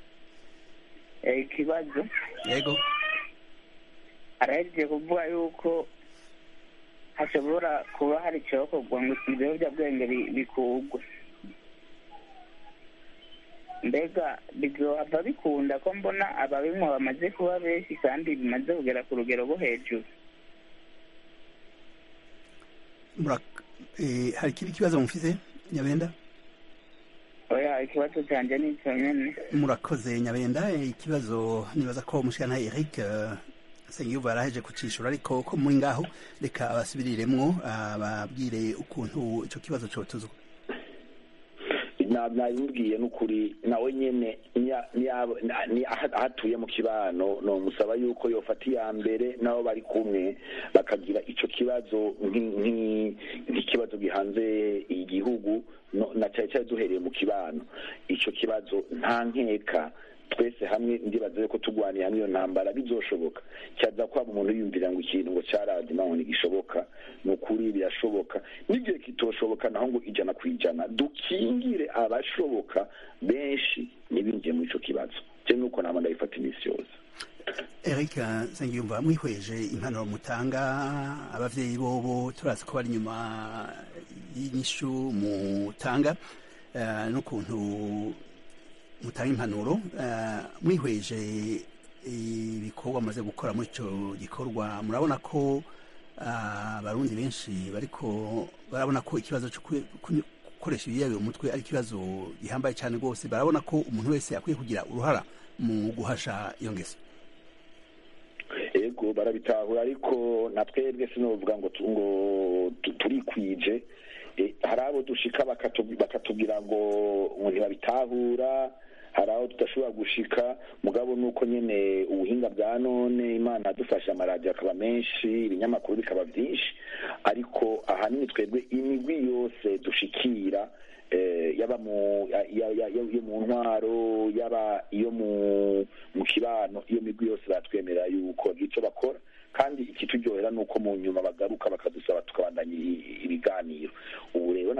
ikibazo yego arahejeje kuvuga yuko hashobora kuba hari icyokorwa ngo ibiyobyabwenge bikugwe mbega bizohava bikunda ko mbona ababinywa bamaze kuba benshi kandi bimaze kugera ku rugero rwo hejuru hari ikindi kibazo mufite nyabenda oya ikibazo cyanjye ni icyo nyine murakoze nyabenda ikibazo nibaza ko mushikana eric sengiyuva yaraheje kucishura ariko ko muri ngaho reka abasubiriremwo ababwire ukuntu icyo kibazo cyotuzwa nabimubwiye n'ukuri nawe nyine aho atuye mu kibano ni umusaba yuko yofata iya mbere nabo bari kumwe bakagira icyo kibazo nk'ikibazo gihanze igihugu na cyane cyane duhereye mu kibano icyo kibazo nta nkeka twese hamwe ndibaza ko turwaniye hamwe iyo ntambara bizoshoboka cyaza kwaba umuntu yumvira ngo ikintu ngo cyarazima ngo ntigishoboka ni ukuri birashoboka n'igihe kitoshoboka naho ngo ijana ku ijana dukingire abashoboka benshi ntibinjiye muri icyo kibazo cyo nuko ntabwo ndabifata iminsi yose eric nsengiyumva mwihweje impanuro mutanga ababyeyi bobo turazi ko bari inyuma y'inyishu mutanga n'ukuntu mutanga impanuro mwihweje ibikorwa amaze gukora muri icyo gikorwa murabona ko abarundi benshi bariko barabona ko ikibazo cyo gukoresha ibiyabiye umutwe ari ikibazo gihambaye cyane rwose barabona ko umuntu wese akwiye kugira uruhara mu guhasha iyo ngeso ego barabitahura ariko na twebwe sinovuga ngo ngo turikwije hari abo dushika bakatubwira ngo ngo ntibabitahura hari aho tudashobora gushika mugabo nuko nyine ubuhinga bwa none imana yadufashe amaradiyo akaba menshi ibinyamakuru bikaba byinshi ariko ahanini twebwe imigwi yose dushikira yaba iyo mu ntwaro yaba iyo mu kibano iyo migwi yose batwemerera yuko icyo bakora kandi ikituryohera ni uko mu nyuma bagaruka bakadusaba tukabandanya ibiganiro ubu rero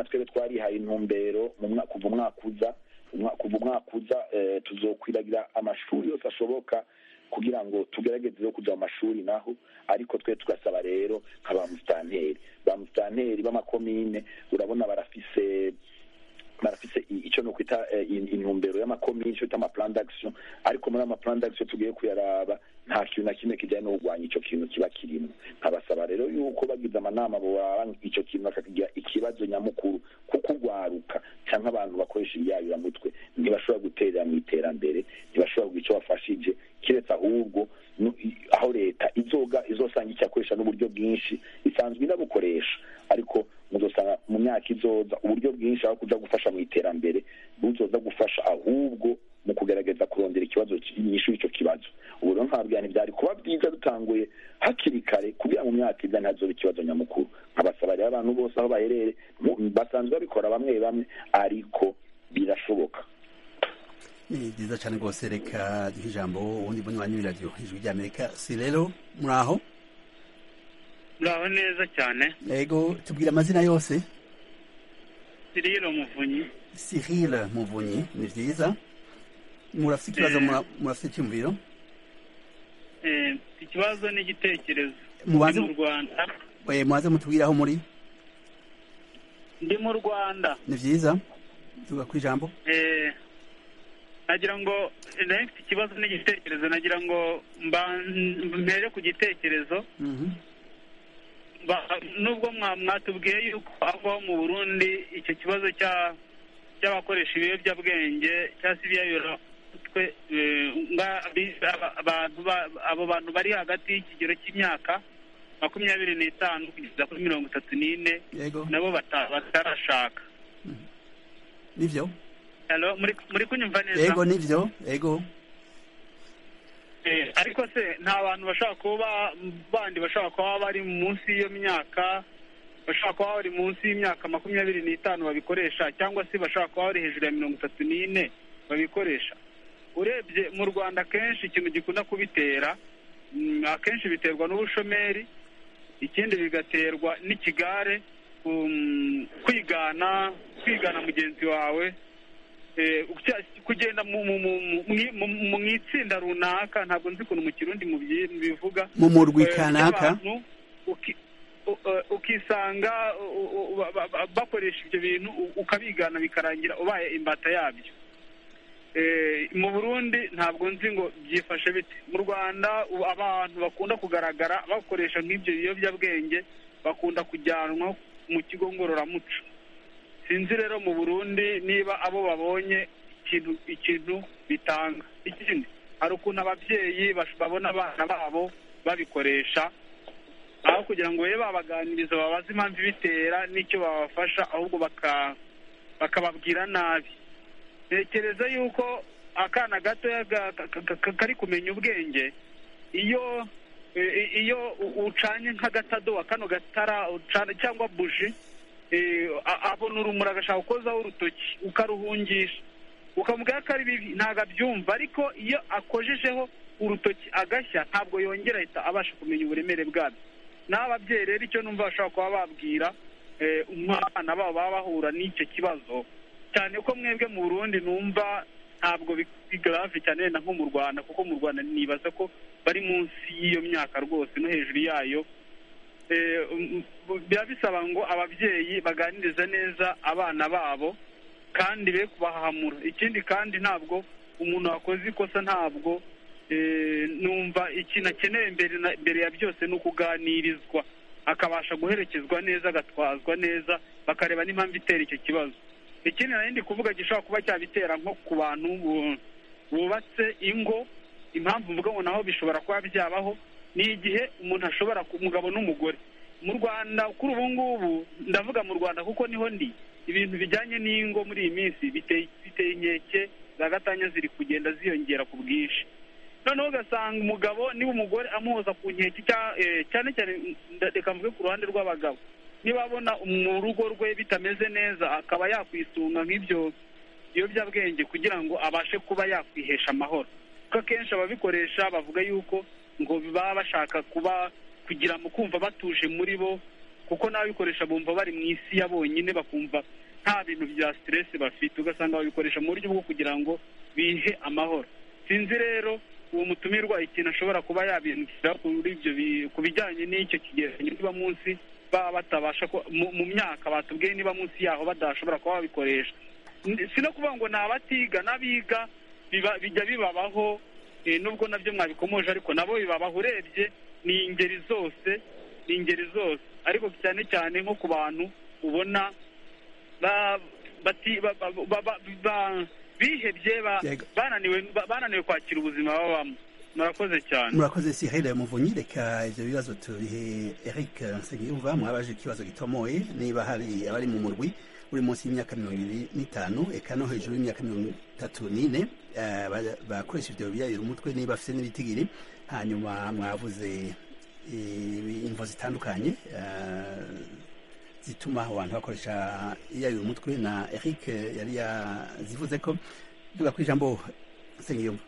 amashuri yose ashoboka kugira ngo tugerageze yo kuja mu mashuri naho ariko twe tugasaba rero nka ba musitanteri ba musitanteri b'amakomine urabona barafise barafise icyo ni ukwita intumbero y'amakomine icyo bita amaplan d'action ariko muri amaplan d'action tugiye kuyaraba nta kintu na kimwe kijyanye no kurwanya icyo kintu kiba kirimo nkabasaba rero yuko bagize amanama boraba icyo kintu bakakigira ikibazo nyamukuru kuko urwaruka cyangwa abantu bakoresha ibiyayuramutwe ntibashobora guterera mu iterambere ntibashobora kugira icyo bafashije keretse ahubwo aho leta izoga izosanga icyakoresha n'uburyo bwinshi isanzwe inabukoresha ariko muzosanga mu myaka izoza uburyo bwinshi aho kuja gufasha mu iterambere buzoza gufasha ahubwo mu kugerageza kurondera ikibazo nyinshi icyo kibazo ubu rero nkabwira ntibyari kuba byiza dutanguye hakiri kare kugira ngo mu myaka iza ntihazobe ikibazo nyamukuru nkabasaba rero abantu bose aho baherere basanzwe babikora bamwe bamwe ariko birashoboka ni byiza cyane rwose reka duhe ijambo ubundi bunywanyi w'iradiyo ijwi ry'amerika si rero muri aho muraho neza cyane yego tubwira amazina yose siriro muvunyi sirire muvunyi ni byiza murafite ikibazo murafite icyumviro ikibazo n'igitekerezo mubanze mu rwanda mubanze mutubwire aho muri ndi mu rwanda ni byiza tuga ku ijambo nagira ngo nari mfite ikibazo n'igitekerezo nagira ngo mbere ku gitekerezo nubwo mwatubwiye yuko aho mu burundi icyo kibazo cy'abakoresha ibiyobyabwenge cyangwa se ibiyayuramutwe abo bantu bari hagati y'ikigero cy'imyaka makumyabiri n'itanu kugeza kuri mirongo itatu n'ine nabo batarashaka nibyo muri kunyumva neza yego nibyo yego ariko se nta bantu bashobora kuba bandi bashobora kuba bari munsi y'iyo myaka bashobora kuba bari munsi y'imyaka makumyabiri n'itanu babikoresha cyangwa se bashobora kuba bari hejuru ya mirongo itatu n'ine babikoresha urebye mu rwanda akenshi ikintu gikunda kubitera akenshi biterwa n'ubushomeri ikindi bigaterwa n'ikigare kwigana kwigana mugenzi wawe kugenda mu itsinda runaka ntabwo nzi ukuntu mu kirundi bivuga mu murwi kanaka ukisanga bakoresha ibyo bintu ukabigana bikarangira ubaye imbata yabyo mu burundi ntabwo nzi ngo byifashe bite mu rwanda abantu bakunda kugaragara bakoresha nk'ibyo biyobyabwenge bakunda kujyanwa mu kigo ngororamuco sinzi rero mu burundi niba abo babonye ikintu ikintu bitanga ikindi hari ukuntu ababyeyi babona abana babo babikoresha aho kugira ngo babe babaganiriza babaze impamvu ibitera n'icyo babafasha ahubwo bakababwira nabi ntekereza yuko akana gatoya kari kumenya ubwenge iyo iyo ucanye nk'agatadowa kano gatara cyangwa buji abona urumuri agashaka gukozaho urutoki ukaruhungisha ukamubwira ko ari bibi ntabwo abyumva ariko iyo akojejeho urutoki agashya ntabwo yongera ahita abasha kumenya uburemere bwabyo n'ababyeyi rero icyo numva bashobora kuba babwira umwana babo baba bahura n'icyo kibazo cyane ko mwebwe mu burundi numva ntabwo bigarave cyane wenda nko mu rwanda kuko mu rwanda nibaza ko bari munsi y'iyo myaka rwose no hejuru yayo biba bisaba ngo ababyeyi baganirize neza abana babo kandi be kubahamura ikindi kandi ntabwo umuntu wakoze ikosa ntabwo numva ikintu akeneye mbere ya byose ni ukuganirizwa akabasha guherekezwa neza agatwazwa neza bakareba n'impamvu itera icyo kibazo ikindi nari ndi kuvuga gishobora kuba cyabitera nko ku bantu bubatse ingo impamvu mvuga ngo naho bishobora kuba byabaho ni igihe umuntu ashobora umugabo n'umugore mu rwanda kuri ubu ngubu ndavuga mu rwanda kuko niho ndi ibintu bijyanye n'ingo muri iyi minsi biteye inkeke za gatanya ziri kugenda ziyongera ku bwinshi noneho ugasanga umugabo niba umugore amuhoza ku nkeke cyane cyane reka mvuge ku ruhande rw'abagabo niba abona mu rugo rwe bitameze neza akaba yakwisunga nk'ibyo biyobyabwenge kugira ngo abashe kuba yakwihesha amahoro kuko akenshi ababikoresha bavuga yuko ngo baba bashaka kuba kugira mu kumva batuje muri bo kuko n'ababikoresha bumva bari mu isi ya bonyine bakumva nta bintu bya siteresi bafite ugasanga babikoresha mu buryo bwo kugira ngo bihe amahoro sinzi rero uwo mutumirwa ikintu ashobora kuba yabindukira kuri ibyo bi- ku bijyanye n'icyo kigereranyo niba munsi baba batabasha ku- mu mu myaka batubwiye niba munsi yaho badashobora kuba babikoresha N- si no kuvuga ngo ni abatiga n'abiga biba- bijya bibabaho eh, nubwo nabyo mwabikomoje ariko nabo bibabaho urebye ni ingeri zose ni ingeri zose ariko cyane cyane nko ku bantu ubona ba- bati- ba- ba- ba- ba- ba- bihebye ba- Yego. bananiwe ba- bananiwe kwakira ubuzima babamo murakoze cyane murakoze Cyril Muvunyi reka ivyo bibazo tubihe Eric Nsengiyumva mwabaje ikibazo gitomoye niba hari abari mu murwi uri munsi y'imyaka mirongo ibiri n'itanu eka no hejuru y'imyaka mirongo itatu n'ine eh, ba- bakoresha ivyo biyayira umutwe niba afise n'ibitigiri hanyuma mwavuze eh, imvo zitandukanye eh, zituma abantu bakoresha iyayura umutwe na Eric yari yazivuze ko tuga ku ijambo Nsengiyumva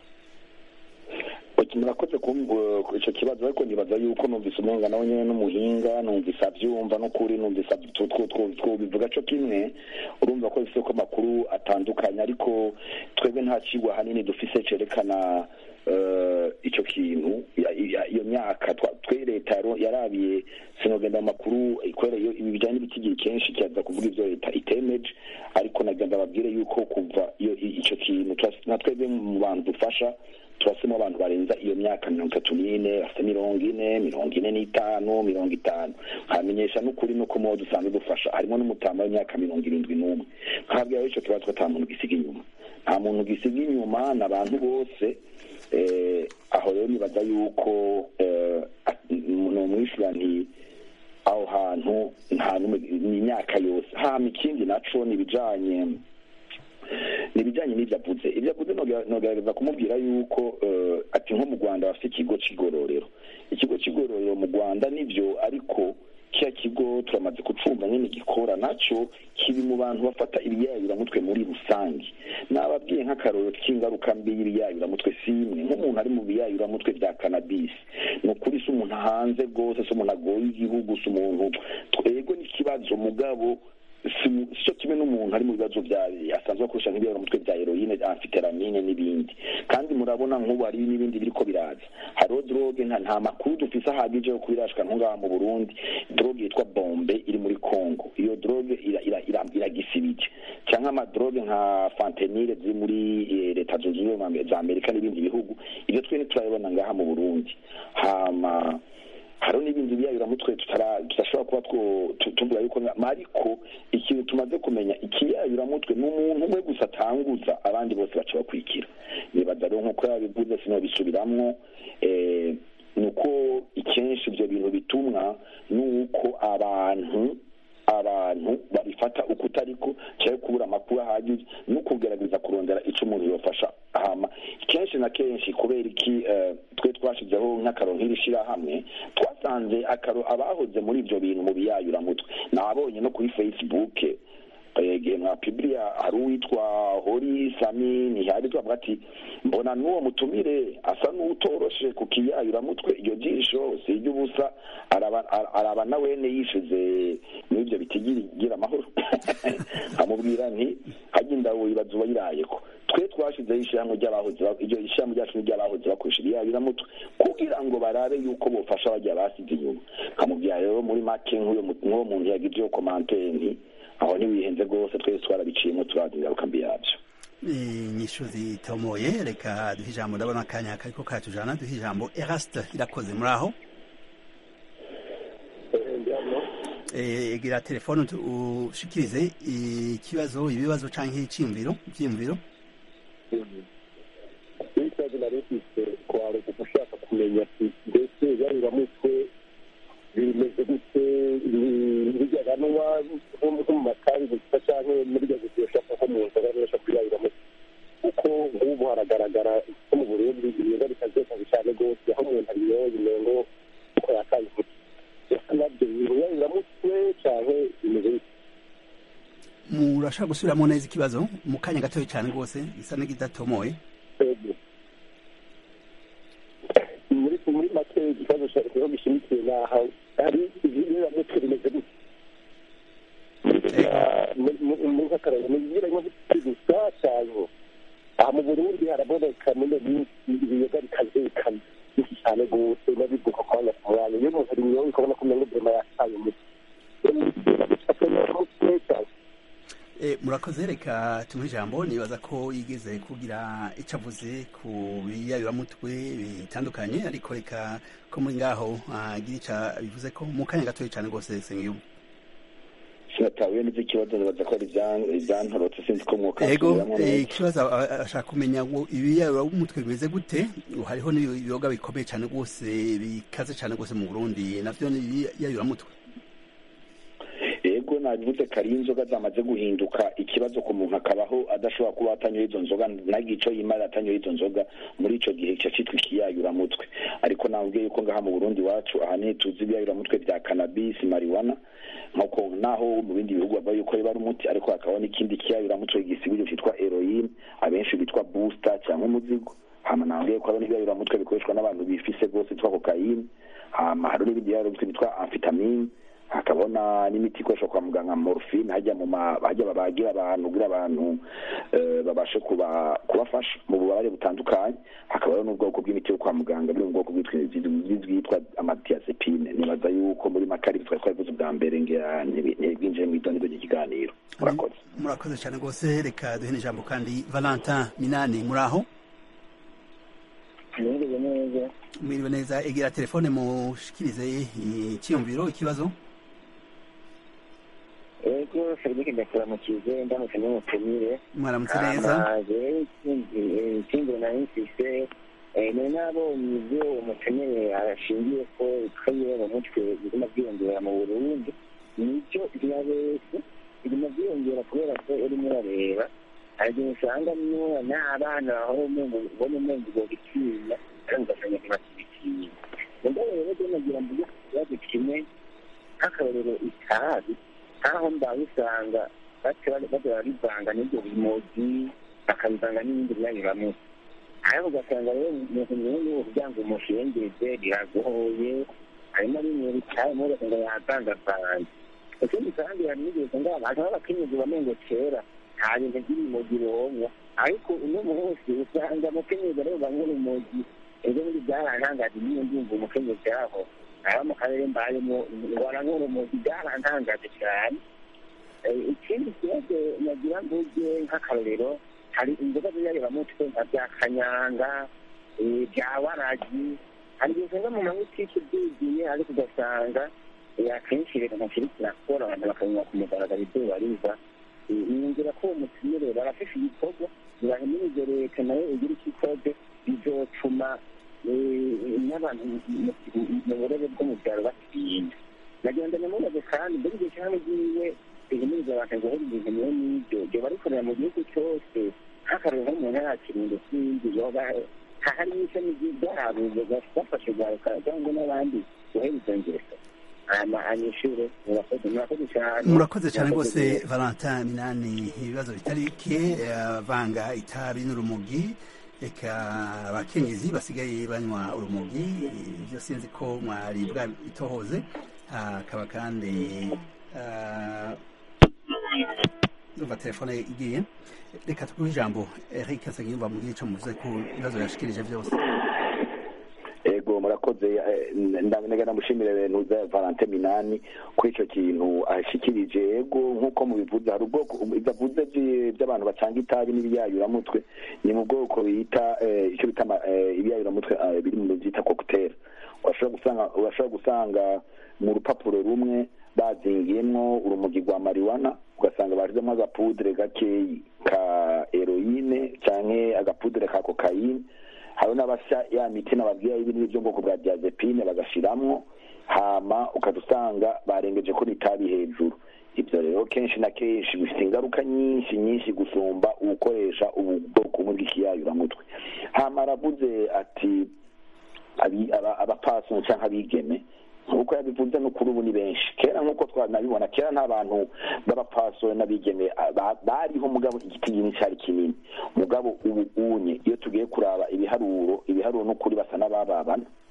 Ati, murakoze kumva icyo kibazo ariko nibaza yuko numvise umenga nawe nyine n'umuhinga numvise abyumva n'ukuri numvise abyu- tw- tw- tw- twobivuga co kimwe urumva ko bifite ko amakuru atandukanye ariko twebwe nta kigwa hanini dufise cerekana eh, ico kintu ya- ya- iyo myaka twa- twe leta yaro- yarabiye sinogenda mu makuru eh, kubera iyo ibi bijanye n'ibitigiri kenshi kiza kuvuga ivyo leta itemeje ariko nagenda babwire yuko kuva iyo i- ico kintu turas- na twebwe mu bantu dufasha turasemo abantu barenza iyo myaka mirongo itatu n'ine bafite mirongo ine mirongo ine n'itanu mirongo itanu nkamenyesha n'ukuri nuko mubo dusanzwe dufasha harimo n'umutama w'imyaka mirongo irindwi n'umwe nkabwira ico kibazo ko ata muntu gisiga inyuma nta muntu gisiga inyuma ni abantu bose eh, aho rero nibaza yuko eh, ni umwishyura nti aho hantu nta n'umwe ni imyaka yose hama ikindi naco ni ibijanye ni ibijyanye n'ibyo avuze ibyo avuze noga- nogerageza kumubwira yuko eh, ati nko mu rwanda bafite ikigo cy'igororero ikigo cy'igororero mu rwanda nibyo ariko kiriya kigo turamaze kucumva nyine gikora nacyo kiri mu bantu bafata ibiyayuramutwe muri rusange nababwiye nk'akarorero k'ingaruka mbi y'ibiyayuramutwe si imwe nk'umuntu ari mu biyayuramutwe bya kanabisi ni ukuri si umuntu hanze rwose si umuntu agoye igihugu si umuntu twego n'ikibazo mugabo si cyo kimwe n'umuntu ari mu bibazo bya asanzwe akoresha nk'ibiyoramutwe bya heroine amfiteramine n'ibindi kandi murabona nk'ubu hari n'ibindi biriko biraza hariho droge nta nta makuru dufise ahagije yo kubirashika nko ngaha mu burundi droge yitwa bombe iri muri congo iyo droge ira- ira- ira- iragisibije cyangwa amadroge nka fantenile ziri muri eh, leta zunze ubumwe za amerika n'ibindi bihugu ibyo twe ntiturabibona ngaha mu burundi hama hariho n'ibindi biyayuramutwe tutara- tudashobora kuba two- tu- tuvuga yuko nga- ariko ikintu tumaze kumenya ikiyayuramutwe ni umuntu umwe gusa atanguza abandi bose baca bakurikira nibaza rero nk'uko yabivuze sinobisubiramwo eh, ni uko ikenshi ibyo bintu bitumwa ni uko abantu abantu babifata uko utariko cyangwa kubura amakuru ahagije no kugerageza kurondera icyo umuntu yofasha hama kenshi na kenshi kubera iki eh, twe twashyizeho nk'akaro nk'iri shyirahamwe twasanze akaro abahoze muri ibyo bintu mu biyayuramutwe nabonye no kuri facebook igihe mwa pibiriya hari uwitwa hori sami ntihari twavuga ati mbona n'uwo mutumire asa n'utoroshe ku kiyayuramutwe iryo jisho si iry'ubusa araba ara- araba na wene yishize muri ibyo bitigira amahoro amubwira nti hajya indawo ibaza uwayirayeko twe twashyizeho ishyirahamwe ry'abahoze ba- iryo ishyirahamwe ryacu ni ry'abahoze bakoresha ibiyayuramutwe kugira ngo barabe yuko bofasha bajya basize inyuma nkamubwira rero muri make nk'uyo mu- nk'uwo muntu yagize iyo komanteri nti aho ntiwihenze rwose twese twarabiciyemo turazi ingaruka mbi yabyo inyishu zitomoye reka duhe ijambo ndabona akanya kariko karatujana duhe ijambo eraste irakoze muri aho Eh, egera telefone utu- ushikirize ikibazo ibibazo canke iciyumviro ivyiyumviro ikibazo nari mfise kwari ugushaka kumenya ati mbese yaruramutwe bimeze gute bijyaganwa nko mu matangi gusa canke muri rya gushaka nko mu nzoga nibasha kuyaruramutwe kuko nk'ubu haragaragara ko mu burundi ibiyoga bitazesaze cyane rwose aho umuntu abiyoye umengo uko yatanze umuti ese nabyo biyaruramutwe canke bimeze gute murashaka gusubiramo neza ikibazo mu kanya gatoya cane rwose gisa n'igidatomoye Ego. muri muri make ikibazo cyo gishimikiye naho hari ibiramutwe bimeze gute muri nk'akararo mu birimo gusa cyane aha mu burundi haraboneka muri iyo minsi ibiyoga bikaze bikana byinshi cyane rwose n'abiduka kubona ku bantu iyo umuntu ari imyonga ukabona ko umenga ubuzima yataye umutwe murakoze reka tumuhe ijambo nibaza ko yigeze kugira icyo avuze ku biyayuramutwe bitandukanye ariko reka ko muri ngaho agira icyo bivuze ko mu kanya gatoya cyane rwose sengiyumva sinatahuye n'ibyo ikibazo nibaza ko ari ibyantorotse sinzi ko mwuka yego ikibazo ashaka kumenya ngo ibiyayuramutwe bimeze gute hariho n'ibiyoga bikomeye cyane rwose bikaze cyane rwose mu burundi navyo ni ibiyayuramutwe ego nabivuze kari inzoga zamaze guhinduka ikibazo ku muntu akabaho adashobora kuba atanyoye izo nzoga ntagire ico yimara atanyoye izo nzoga muri ico gihe kica citwa ikiyayuramutwe ariko nambwiye yuko ngaha mu burundi wacu ahanini tuzi ibiyayuramutwe vya kanabisi mariwana nk'uko naho mu bindi bihugu bavuga yuko biba ari umuti ariko hakaba n'ikindi kiyayuramutwe gisibije citwa heroine abenshi bitwa booster cyangwa umuzigo hama nambwiye ko hariho n'ibiyayuramutwe bikoreshwa n'abantu bifise rwose bitwa kokayine hama hariho n'ibindi biyayuramutwe bitwa amfitamine hakabona n'imiti ikoreshwa kwa muganga morphine hajya mu hajya babagira abantu kugira abantu babashe kubafasha mu bubabare butandukanye hakabaho n'ubwoko bw'imiti yo kwa muganga buri mu bwoko bwitwa amadiazepine nibaza yuko muri makari twari twabivuze bwa mbere ngira ntibwinjire mu idoniro ry'ikiganiro murakoze murakoze cyane rwose reka duhe ijambo kandi valentin minani muri aho mwiriwe neza mwiriwe neza egera telefone mushikirize icyiyumviro ikibazo ego serivisi ndakuramukize ndamutse n'umutumire mwaramutse neza ikindi nari mfise nari nabonye ibyo umutumire ashingiye ko ikaye mu mutwe biguma byiyongera mu burundi nicyo birabese biguma byiyongera kubera ko urimo urareba hari igihe usanga n'abana aho ubona umenga ubwo bitinya kandi ugasanga ntibakibitinya mugabo rero rero nagira mvuge ku kibazo kimwe nk'akarorero itabi aho mbaye usanga baza barivanga n'ibyo bimogi bakabivanga n'ibindi byanyuramutse ariko ugasanga rero umuntu nyine kugira ngo umushengeze biragoye harimo bimwe bitayemo ugasanga yavangavanze ikindi kandi hari n'igihe usanga abantu b'abakenyezi bamengo kera nta bintu by'ibimogi bironka ariko uno munsi usanga umukenyezi ariwe banywa urumogi ejo bundi byarantangaje niyo ndumva umukenyezi aho aba mu karere mbayemo waranywa urumogi byarantangaje cyane ikindi kibazo nagira mvuge nk'akarorero hari inzoga z'inyabiramutwe nka bya kanyanga bya waragi hari igihe usanga mu mabutiki byuzuye ariko ugasanga akenshi leta ntakiri kirakora abantu bakanywa ku mugaragaro izuba riva niyongera ko uwo mutumire barafashe igikorwa ntibahimirize leta nayo igira icyo ikoze bizotuma n'abantu mu burere bwo mu byaro batinya nagenda namubaze kandi mbere igihe cyane giwe bihimiriza abantu guhora ibintu niyo n'ibyo byo barikorera mu gihugu cyose nk'akarero nko mu ntara ya kirundo n'ibindi yoba hari n'ishami ryabo bafashe rwaruka cyangwa n'abandi guhera izo ngeso murakoze cyane rwose valentin minani ibibazo bitari bike vanga itabi n'urumogi reka abakenyezi basigaye banywa urumogi ibyo sinzi ko mwari bwabitohoze hakaba kandi numva telefone igiye reka tuguhe ijambo eric nsengiyumva mugire icyo muvuze ku bibazo yashikirije byose ego murakoze ndamenya ndamushimira ibintu bya valente minani kuri icyo kintu ashikirije ego nk'uko mubivuze hari ubwoko bidavuze by'abantu bacanga itabi n'ibiyayuramutwe ni mu bwoko bita icyo bita ibiyayuramutwe biri mu byita kokuteri urashobora gusanga mu rupapuro rumwe bazingiyemo urumogi rwa mariwana ugasanga bashyizemo agapudire gakeyi ka heroine cyangwa agapudire ka kokayine hari n'abasya ya miti nababwira y'ibinini byo bwoko bwa diazepine bagashiramwo hama ukajya usanga barengeje ko itabi hejuru ibyo rero kenshi na kenshi bifite ingaruka nyinshi nyinshi gusumba ugukoresha ubu bwoko bumwe bw'ikiyayuramutwe hama aravuze ati abapasoni cyangwa abigeme nk'uko yabivuze no kuri ubu ni benshi kera nk'uko twanabibona kera nta bantu b'abapasori n'abigeme bariho mugabo igiti kinini cyari kinini mugabo ubu unye iyo tugiye kuraba ibiharuro ibiharuro n'ukuri basa n'abababana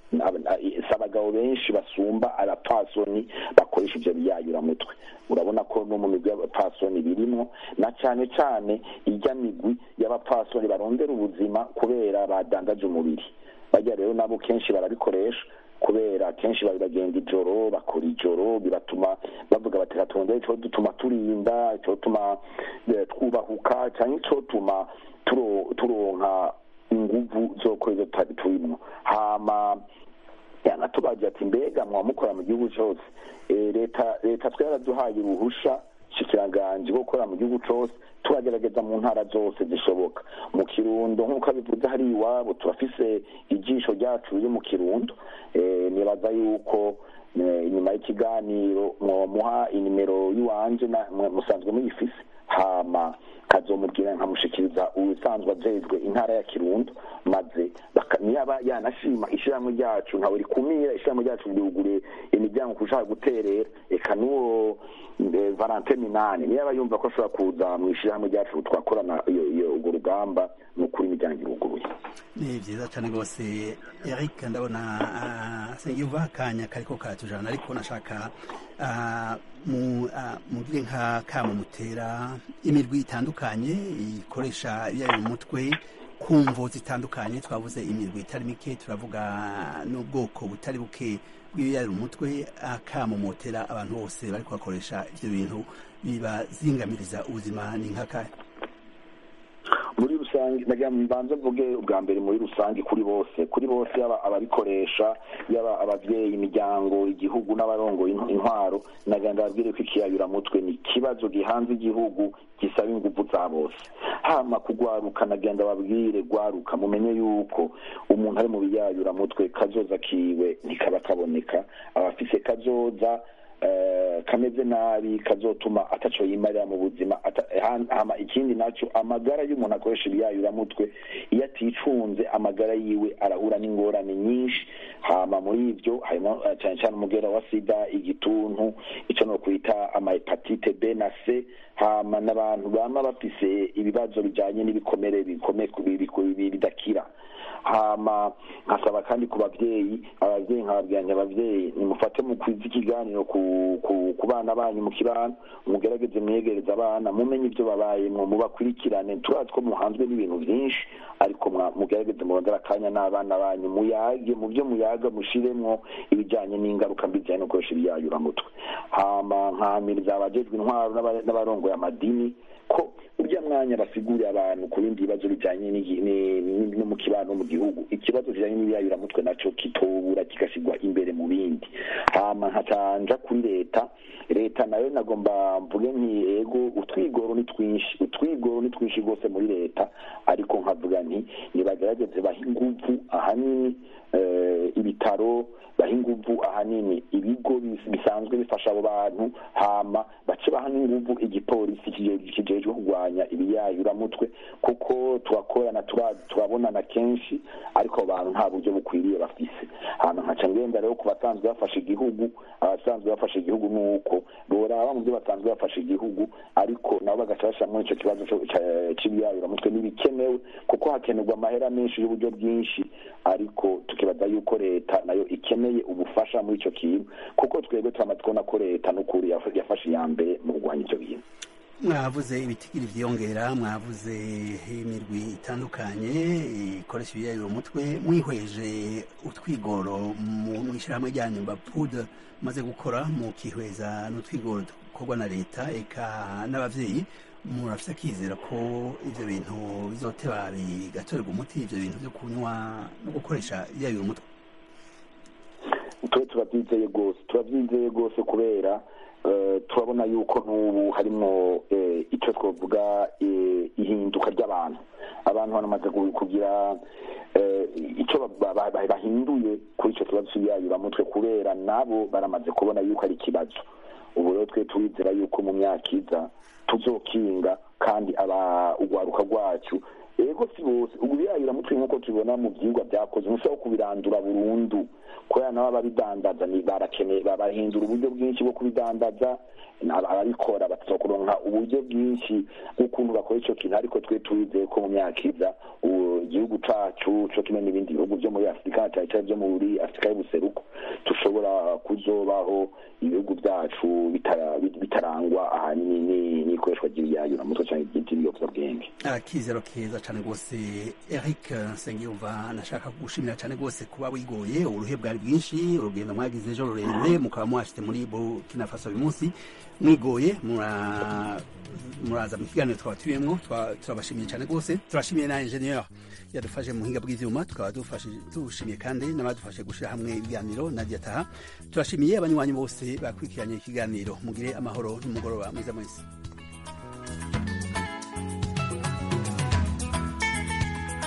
si abagabo benshi basumba abapfasoni bakoresha ivyo biyayuramutwe urabona ko no mu migwi y'abapfasoni birimwo na cane cane irya migwi y'abapfasoni barondera ubuzima kubera badandaje umubiri bajya rero nabo kenshi barabikoresha kubera kenshi bagenda ijoro bakora ijoro bibatuma bavuga bati ratondere ico dutuma turinda ico tuma twubahuka canke ico tuma turonka inguvu zo kweza turimwo hama yanatubaje ati mbega mwamukora mu gihugu cyose leta leta twe yaraduhaye uruhusha shikiranganji bwo gukora mu gihugu cyose turagerageza mu ntara zose zishoboka mu kirundo nk'uko abivuze hari iwabo turafise ijisho ryacu riri mu kirundo nibaza yuko inyuma y'ikiganiro mwomuha inimero y'iwanje musanzwe muyifise hama kazomubwira nkamushikiriza ubusanzwe ajejwe intara ya kirundo maze niyaba yanashima ishyirahamwe ryacu ntawe rikumira ishyirahamwe ryacu ryugure imiryango kushaka guterera eka n'uwo valente minani niyaba yumva ko ashobora kuza mu ishyirahamwe ryacu twakorana urwo rugamba ni ukuri imiryango iruguruye ni byiza cyane rwose eric ndabona sengiyuva akanya kariko karatujana ariko nashaka mugire nka kama mutera imirwi itandukanye ikoresha iyayo mutwe ku mvo zitandukanye twavuze imirwi itari mike turavuga n'ubwoko butari buke bw'ibiyarira umutwe akamo motera abantu bose bari kubakoresha ivyo bintu bibazingamiriza ubuzima ni nkakahe muri rusange nagira mbanze mvuge ubwa mbere muri rusange kuri bose kuri bose yaba ababikoresha yaba abavyeyi imiryango igihugu n'abarongoye intwaro nagira ndababwire ko ikiyayuramutwe ni ikibazo gihanze igihugu gisaba inguvu za bose hama kugwaruka nagira ndababwire gwaruka mumenye yuko umuntu ari mu biyayuramutwe kazoza kiwe ntikaba kaboneka abafise kazoza kameze nabi kazotuma ataco yimarira mu buzima hama ikindi naco amagara y'umuntu akoresha ibiyayuramutwe iyo aticunze amagara yiwe arahura n'ingorane nyinshi hama muri ivyo harimo cane cane umugera wa sida igituntu ico no kwita amahepatite b na c hama n'abantu bama bafise ibibazo bijanye n'ibikomere bidakira hama nkasaba kandi ku babyeyi ababyeyi nkababwiranya ababyeyi nimufate mu kwiza ikiganiro ku ku bana banyu mu kibano mugerageze mwegereza abana mumenye ibyo babayemwo mubakurikirane turazi ko muhanzwe n'ibintu byinshi ariko mugerageze murondera akanya n'abana banyu muyage mu byo muyaga mushiremwo ibijyanye n'ingaruka mbi zijyanye no gukoresha ibiyayuramutwe hama nkahamiriza abajejwe intwaro n'abarongoye amadini ko urya mwanya basigurira abantu ku bindi bibazo bijanye no mu kibano mu gihugu ikibazo kijanye n'ibiyayuramutwe naco kitobura kigasigwa imbere mu bindi hama nkacanja kuri leta leta nayo nagomba mvuge nti ego utwigoro ni twinshi utwigoro ni twinshi rwose muri leta ariko nkavuga nti nibagerageze baha inguvu ahanini ibitaro baha inguvu ahanini ibigo bisanzwe bifasha abo bantu hama bace baha n'inguvu igipolisi kijejwe kurwanya ibiyayuramutwe kuko turakorana turabonana kenshi ariko abo bantu nta buryo bukwiriye bafise hama nkaca ngenda rero ku basanzwe bafasha igihugu abasanzwe bafasha igihugu nuko boraba mu byo basanzwe bafasha igihugu ariko nabo bagaca bashiramwo ico kibazo c'ibiyayuramutwe n'ibikenewe kuko hakenerwa amahera menshi y'uburyo bwinshi ariko tukibaza yuko leta nayo ikeneye ubufasha muri ico kintu kuko twebwe turamaze kubona ko leta n'ukuri yafashe iya mbere mu kurwanya ivyo bintu mwavuze ibitigiri vyiyongera mwavuze imirwi itandukanye ikoresha ibiyayura umutwe mwihweje utwigoro mu ishyirahamwe ryanyu bapud maze gukora mu kihweza n'utwigoro dukorwa na leta eka n'abavyeyi murafise akizera ko ivyo bintu bizoteba bigatorerwa umuti ivyo bintu vyo kunywa no gukoresha ibiyayura umutwe twe turavyizeye rwose turavyizeye rwose kubera turabona yuko n'ubu harimo icyo twavuga ihinduka ry'abantu abantu banamaze kugira icyo bahinduye kuri icyo kibazo cy'ibiyayuramutwe kubera nabo baramaze kubona yuko ari ikibazo ubu rero twe turizera yuko mu myaka iza tuzokinga kandi aba urwaruka rwacu ego si bose ubu birayuramutwe nk'uko tubibona mu byigwa byakoze ntushobora kubirandura burundu kubera nabo ababidandaza ni barakeneye barahindura uburyo bwinshi bwo kubidandaza ababikora bataza kuronka uburyo bwinshi bw'ukuntu bakora icyo kintu ariko twe twizeye ko mu myaka iza igihugu cacu co kimwe n'ibindi bihugu vyo muri afurika cyane cyane vyo muri afurika y'ubuseruko dushobora kuzobaho ibihugu byacu bitarangwa ahanini n'ikoreshwa ry'ibiyayuramutwe cyangwa ry'ibiyobyabwenge akizero keza cyane rwose eric nsengiyumva nashaka gushimira cyane rwose kuba wigoye uruhe bwari bwinshi urugendo mwagize ejo rurerure mukaba mwashyize muri burkina faso uyu munsi mwigoye muraza mu kiganiro twaba turiyemo turabashimiye cyane rwose turashimiye na enjeniyeri yadufashe mu buhinga bw'ibyuma tukaba dushimiye kandi n'abadufashe gushyira hamwe ibiganiro na taha turashimiye abanywanyi bose bakurikiranye ikiganiro mugire amahoro n'umugoroba mwiza mwese